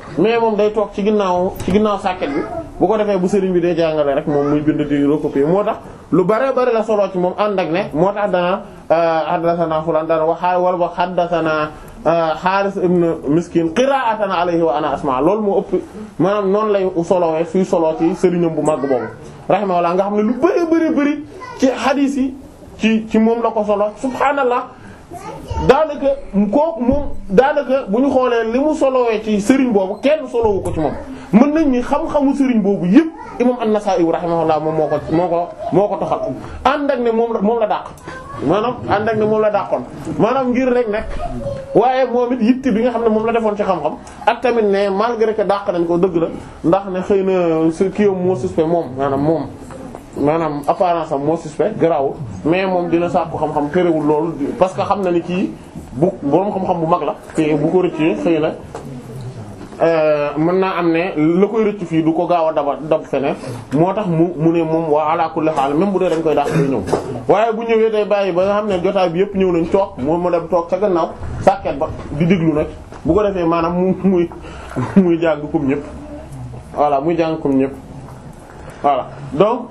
mais moom day toog ci ginnaaw ci ginnaaw sàkket bi bu ko defee bu sëriñ bi day jàngale rek moom muy bind di recopier moo tax lu bare bari la solo ci moom ànd ak ne moo tax dana haddathana fulan dana waxaa wala ba haddathana Haaris ibn Miskin qira'atan alayhi wa ana asma loolu moo ëpp maanaam noonu lay solowee suy solo ci sëriñam bu màgg boobu rahimahullah nga xam ne lu bari bari bari ci hadith yi ci ci moom la ko solo subhaanallah daanaka kooku moom daanaka bu ñu xoolee li mu solowee ci sëriñ boobu kenn solowu ko ci moom mën nañ ni xam-xamu sëriñ boobu yëpp imam an-Nasa'i rahimahullah moom moo ko moo ko moo ko toxal ànd ak ne moom la moom la dàq maanaam ànd ak ne moom la dàqoon maanaam ngir rek nag waaye moom it yitte bi nga xam ne moom la defoon ci xam-xam ak tamit ne malgré que dàq nañ ko dëgg la ndax ne xëy na su kii moo suspect moom maanaam moom maanaam apparence am moo suspect garaawul mais moom dina sàkku xam-xam terewul loolu parce que xam na ni kii bu boroom xam-xam bu mag la te bu ko rëccee xëy na mën naa am ne la koy rëcc fii du ko gaaw a daba dab feneen moo tax mu mu ne moom waa ala kulli xaal même bu dee dañ koy dàq day ñëw waaye bu ñëwee day bàyyi ba nga xam ne jotaay bi yëpp ñëw nañ toog moom mu dem toog ca gannaaw sàkket ba di déglu nag bu ko defee maanaam mu muy muy jàng comme ñëpp voilà muy jàng comme ñëpp voilà donc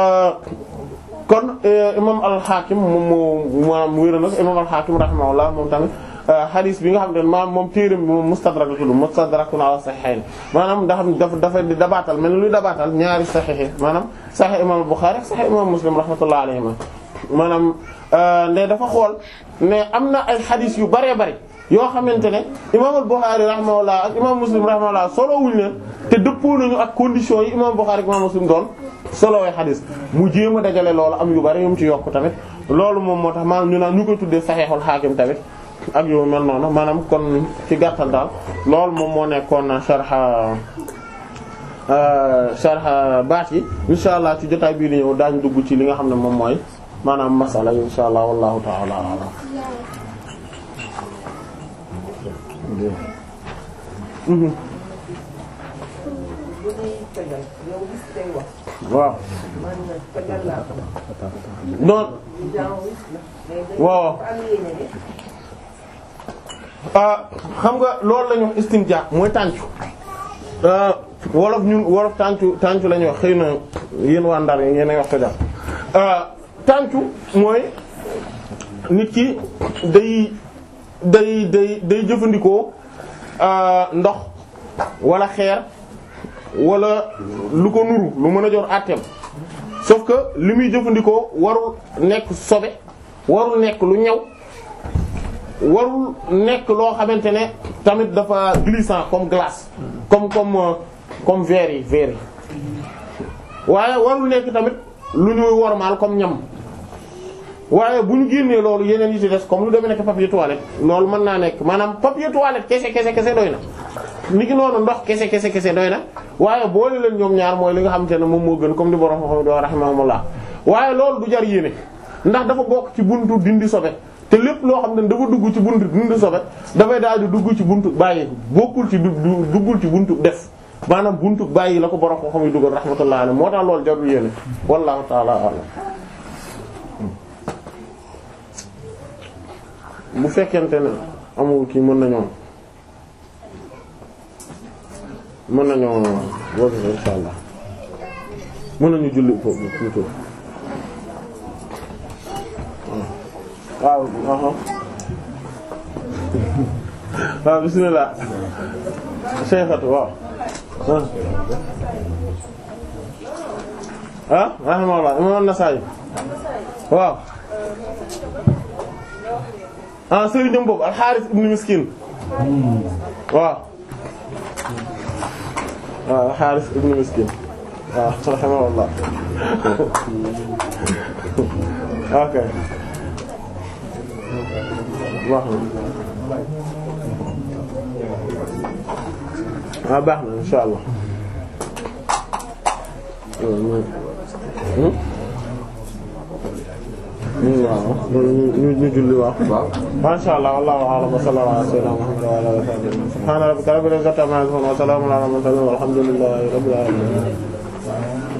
kon imam al-Hakim moom moo maanaam wéra nag imam al-Hakim rahimahullah moom tamit hadith bi nga xam ne maanaam moom téeram bi moom mustadrak la tudd mustadrakun ala sahihayn maanaam da xam dafa dafa di dabaatal mel ni luy dabaatal ñaari sahih maanaam sahih imam al-Bukhari ak sahih imam Muslim rahmatullah alayhima maanaam nde dafa xool ne am na ay hadith yu bëree bëri yoo xamante ne imam al-Bukhari rahimahullah ak imam Muslim rahimahullah solo wuñ leen te dëppoo nañu ak conditions yi imam Bukhari ak imam Muslim doon solowee hadith mu jéem a dajale loolu am yu bari yu mu ci yokk tamit loolu moom moo tax maanaam ñu naan ñu koy tuddee Sahihul Hakim tamit ak yu mel noonu maanaam kon ci gàttal daal loolu moom moo nekkoon sharha sharha baat yi insha allah ci jotaay bii di ñëw daañu dugg ci li nga xam ne moom mooy maanaam masala yi insha allah wallahu ta'ala a'lam waaw non waaw xam nga loolu la ñu wax istinja mooy tàncu wolof ñun wolof tàncu tàncu la ñuy wax xëy na yéen waa Ndar yi yéen a wax ko jàpp tàncu mooy nit ki day day day day jëfandikoo ndox wala xeer wala lu ko nuru lu mën a jor àtteem sauf que li muy jëfandikoo warul nekk sobe warul nekk lu ñaw warul nekk loo xamante ne tamit dafa glissant comme glace comme comme comme verre yi verre yi waaye warul nekk tamit lu ñuy wormaal comme ñam waaye bu ñu génnee loolu yeneen yi ci des comme lu demee nekk papier toilette loolu mën naa nekk maanaam papier toilette kese kese kese doy na ni ki noonu ndox kese kese kese doy na waaye boole leen ñoom ñaar mooy li nga xamante ne moom moo gën comme ni borom xam do rahimahumullah waaye loolu du jar yéene ndax dafa bokk ci buntu dindi sobe te lépp loo xam ne dafa dugg ci buntu dindi sobe dafay daal di dugg ci buntu bàyyi bokkul ci duggul ci buntu def maanaam buntu bàyyi la ko borom xam yi dugal rahmatullah alayhi moo tax loolu jarul yéene wallahu ta'ala a'lam bu fekkente ne amul kii mën nañoo mën nañoo woote insha allah mën nañu julli foofu plutôt waaw waaw waaw bismillah Cheikhatu waaw ah rahimahullah imam an-Nasa'i waaw ah sëriñam boobu al-Harith ibn Miskin waaw waaw al-Harith ibn Miskin waaw rahimahullah ok baax na ah baax na insha Allah waaw ñu ñu julli waaw masha Allah wallahu a'lam wa sallallahu ala sayyidina Muhammad wa ala alihi wa sahbihi subhana rabbika rabbil izzati amma yasifun wa salamun ala al mursalin walhamdulillahi rabbil alamin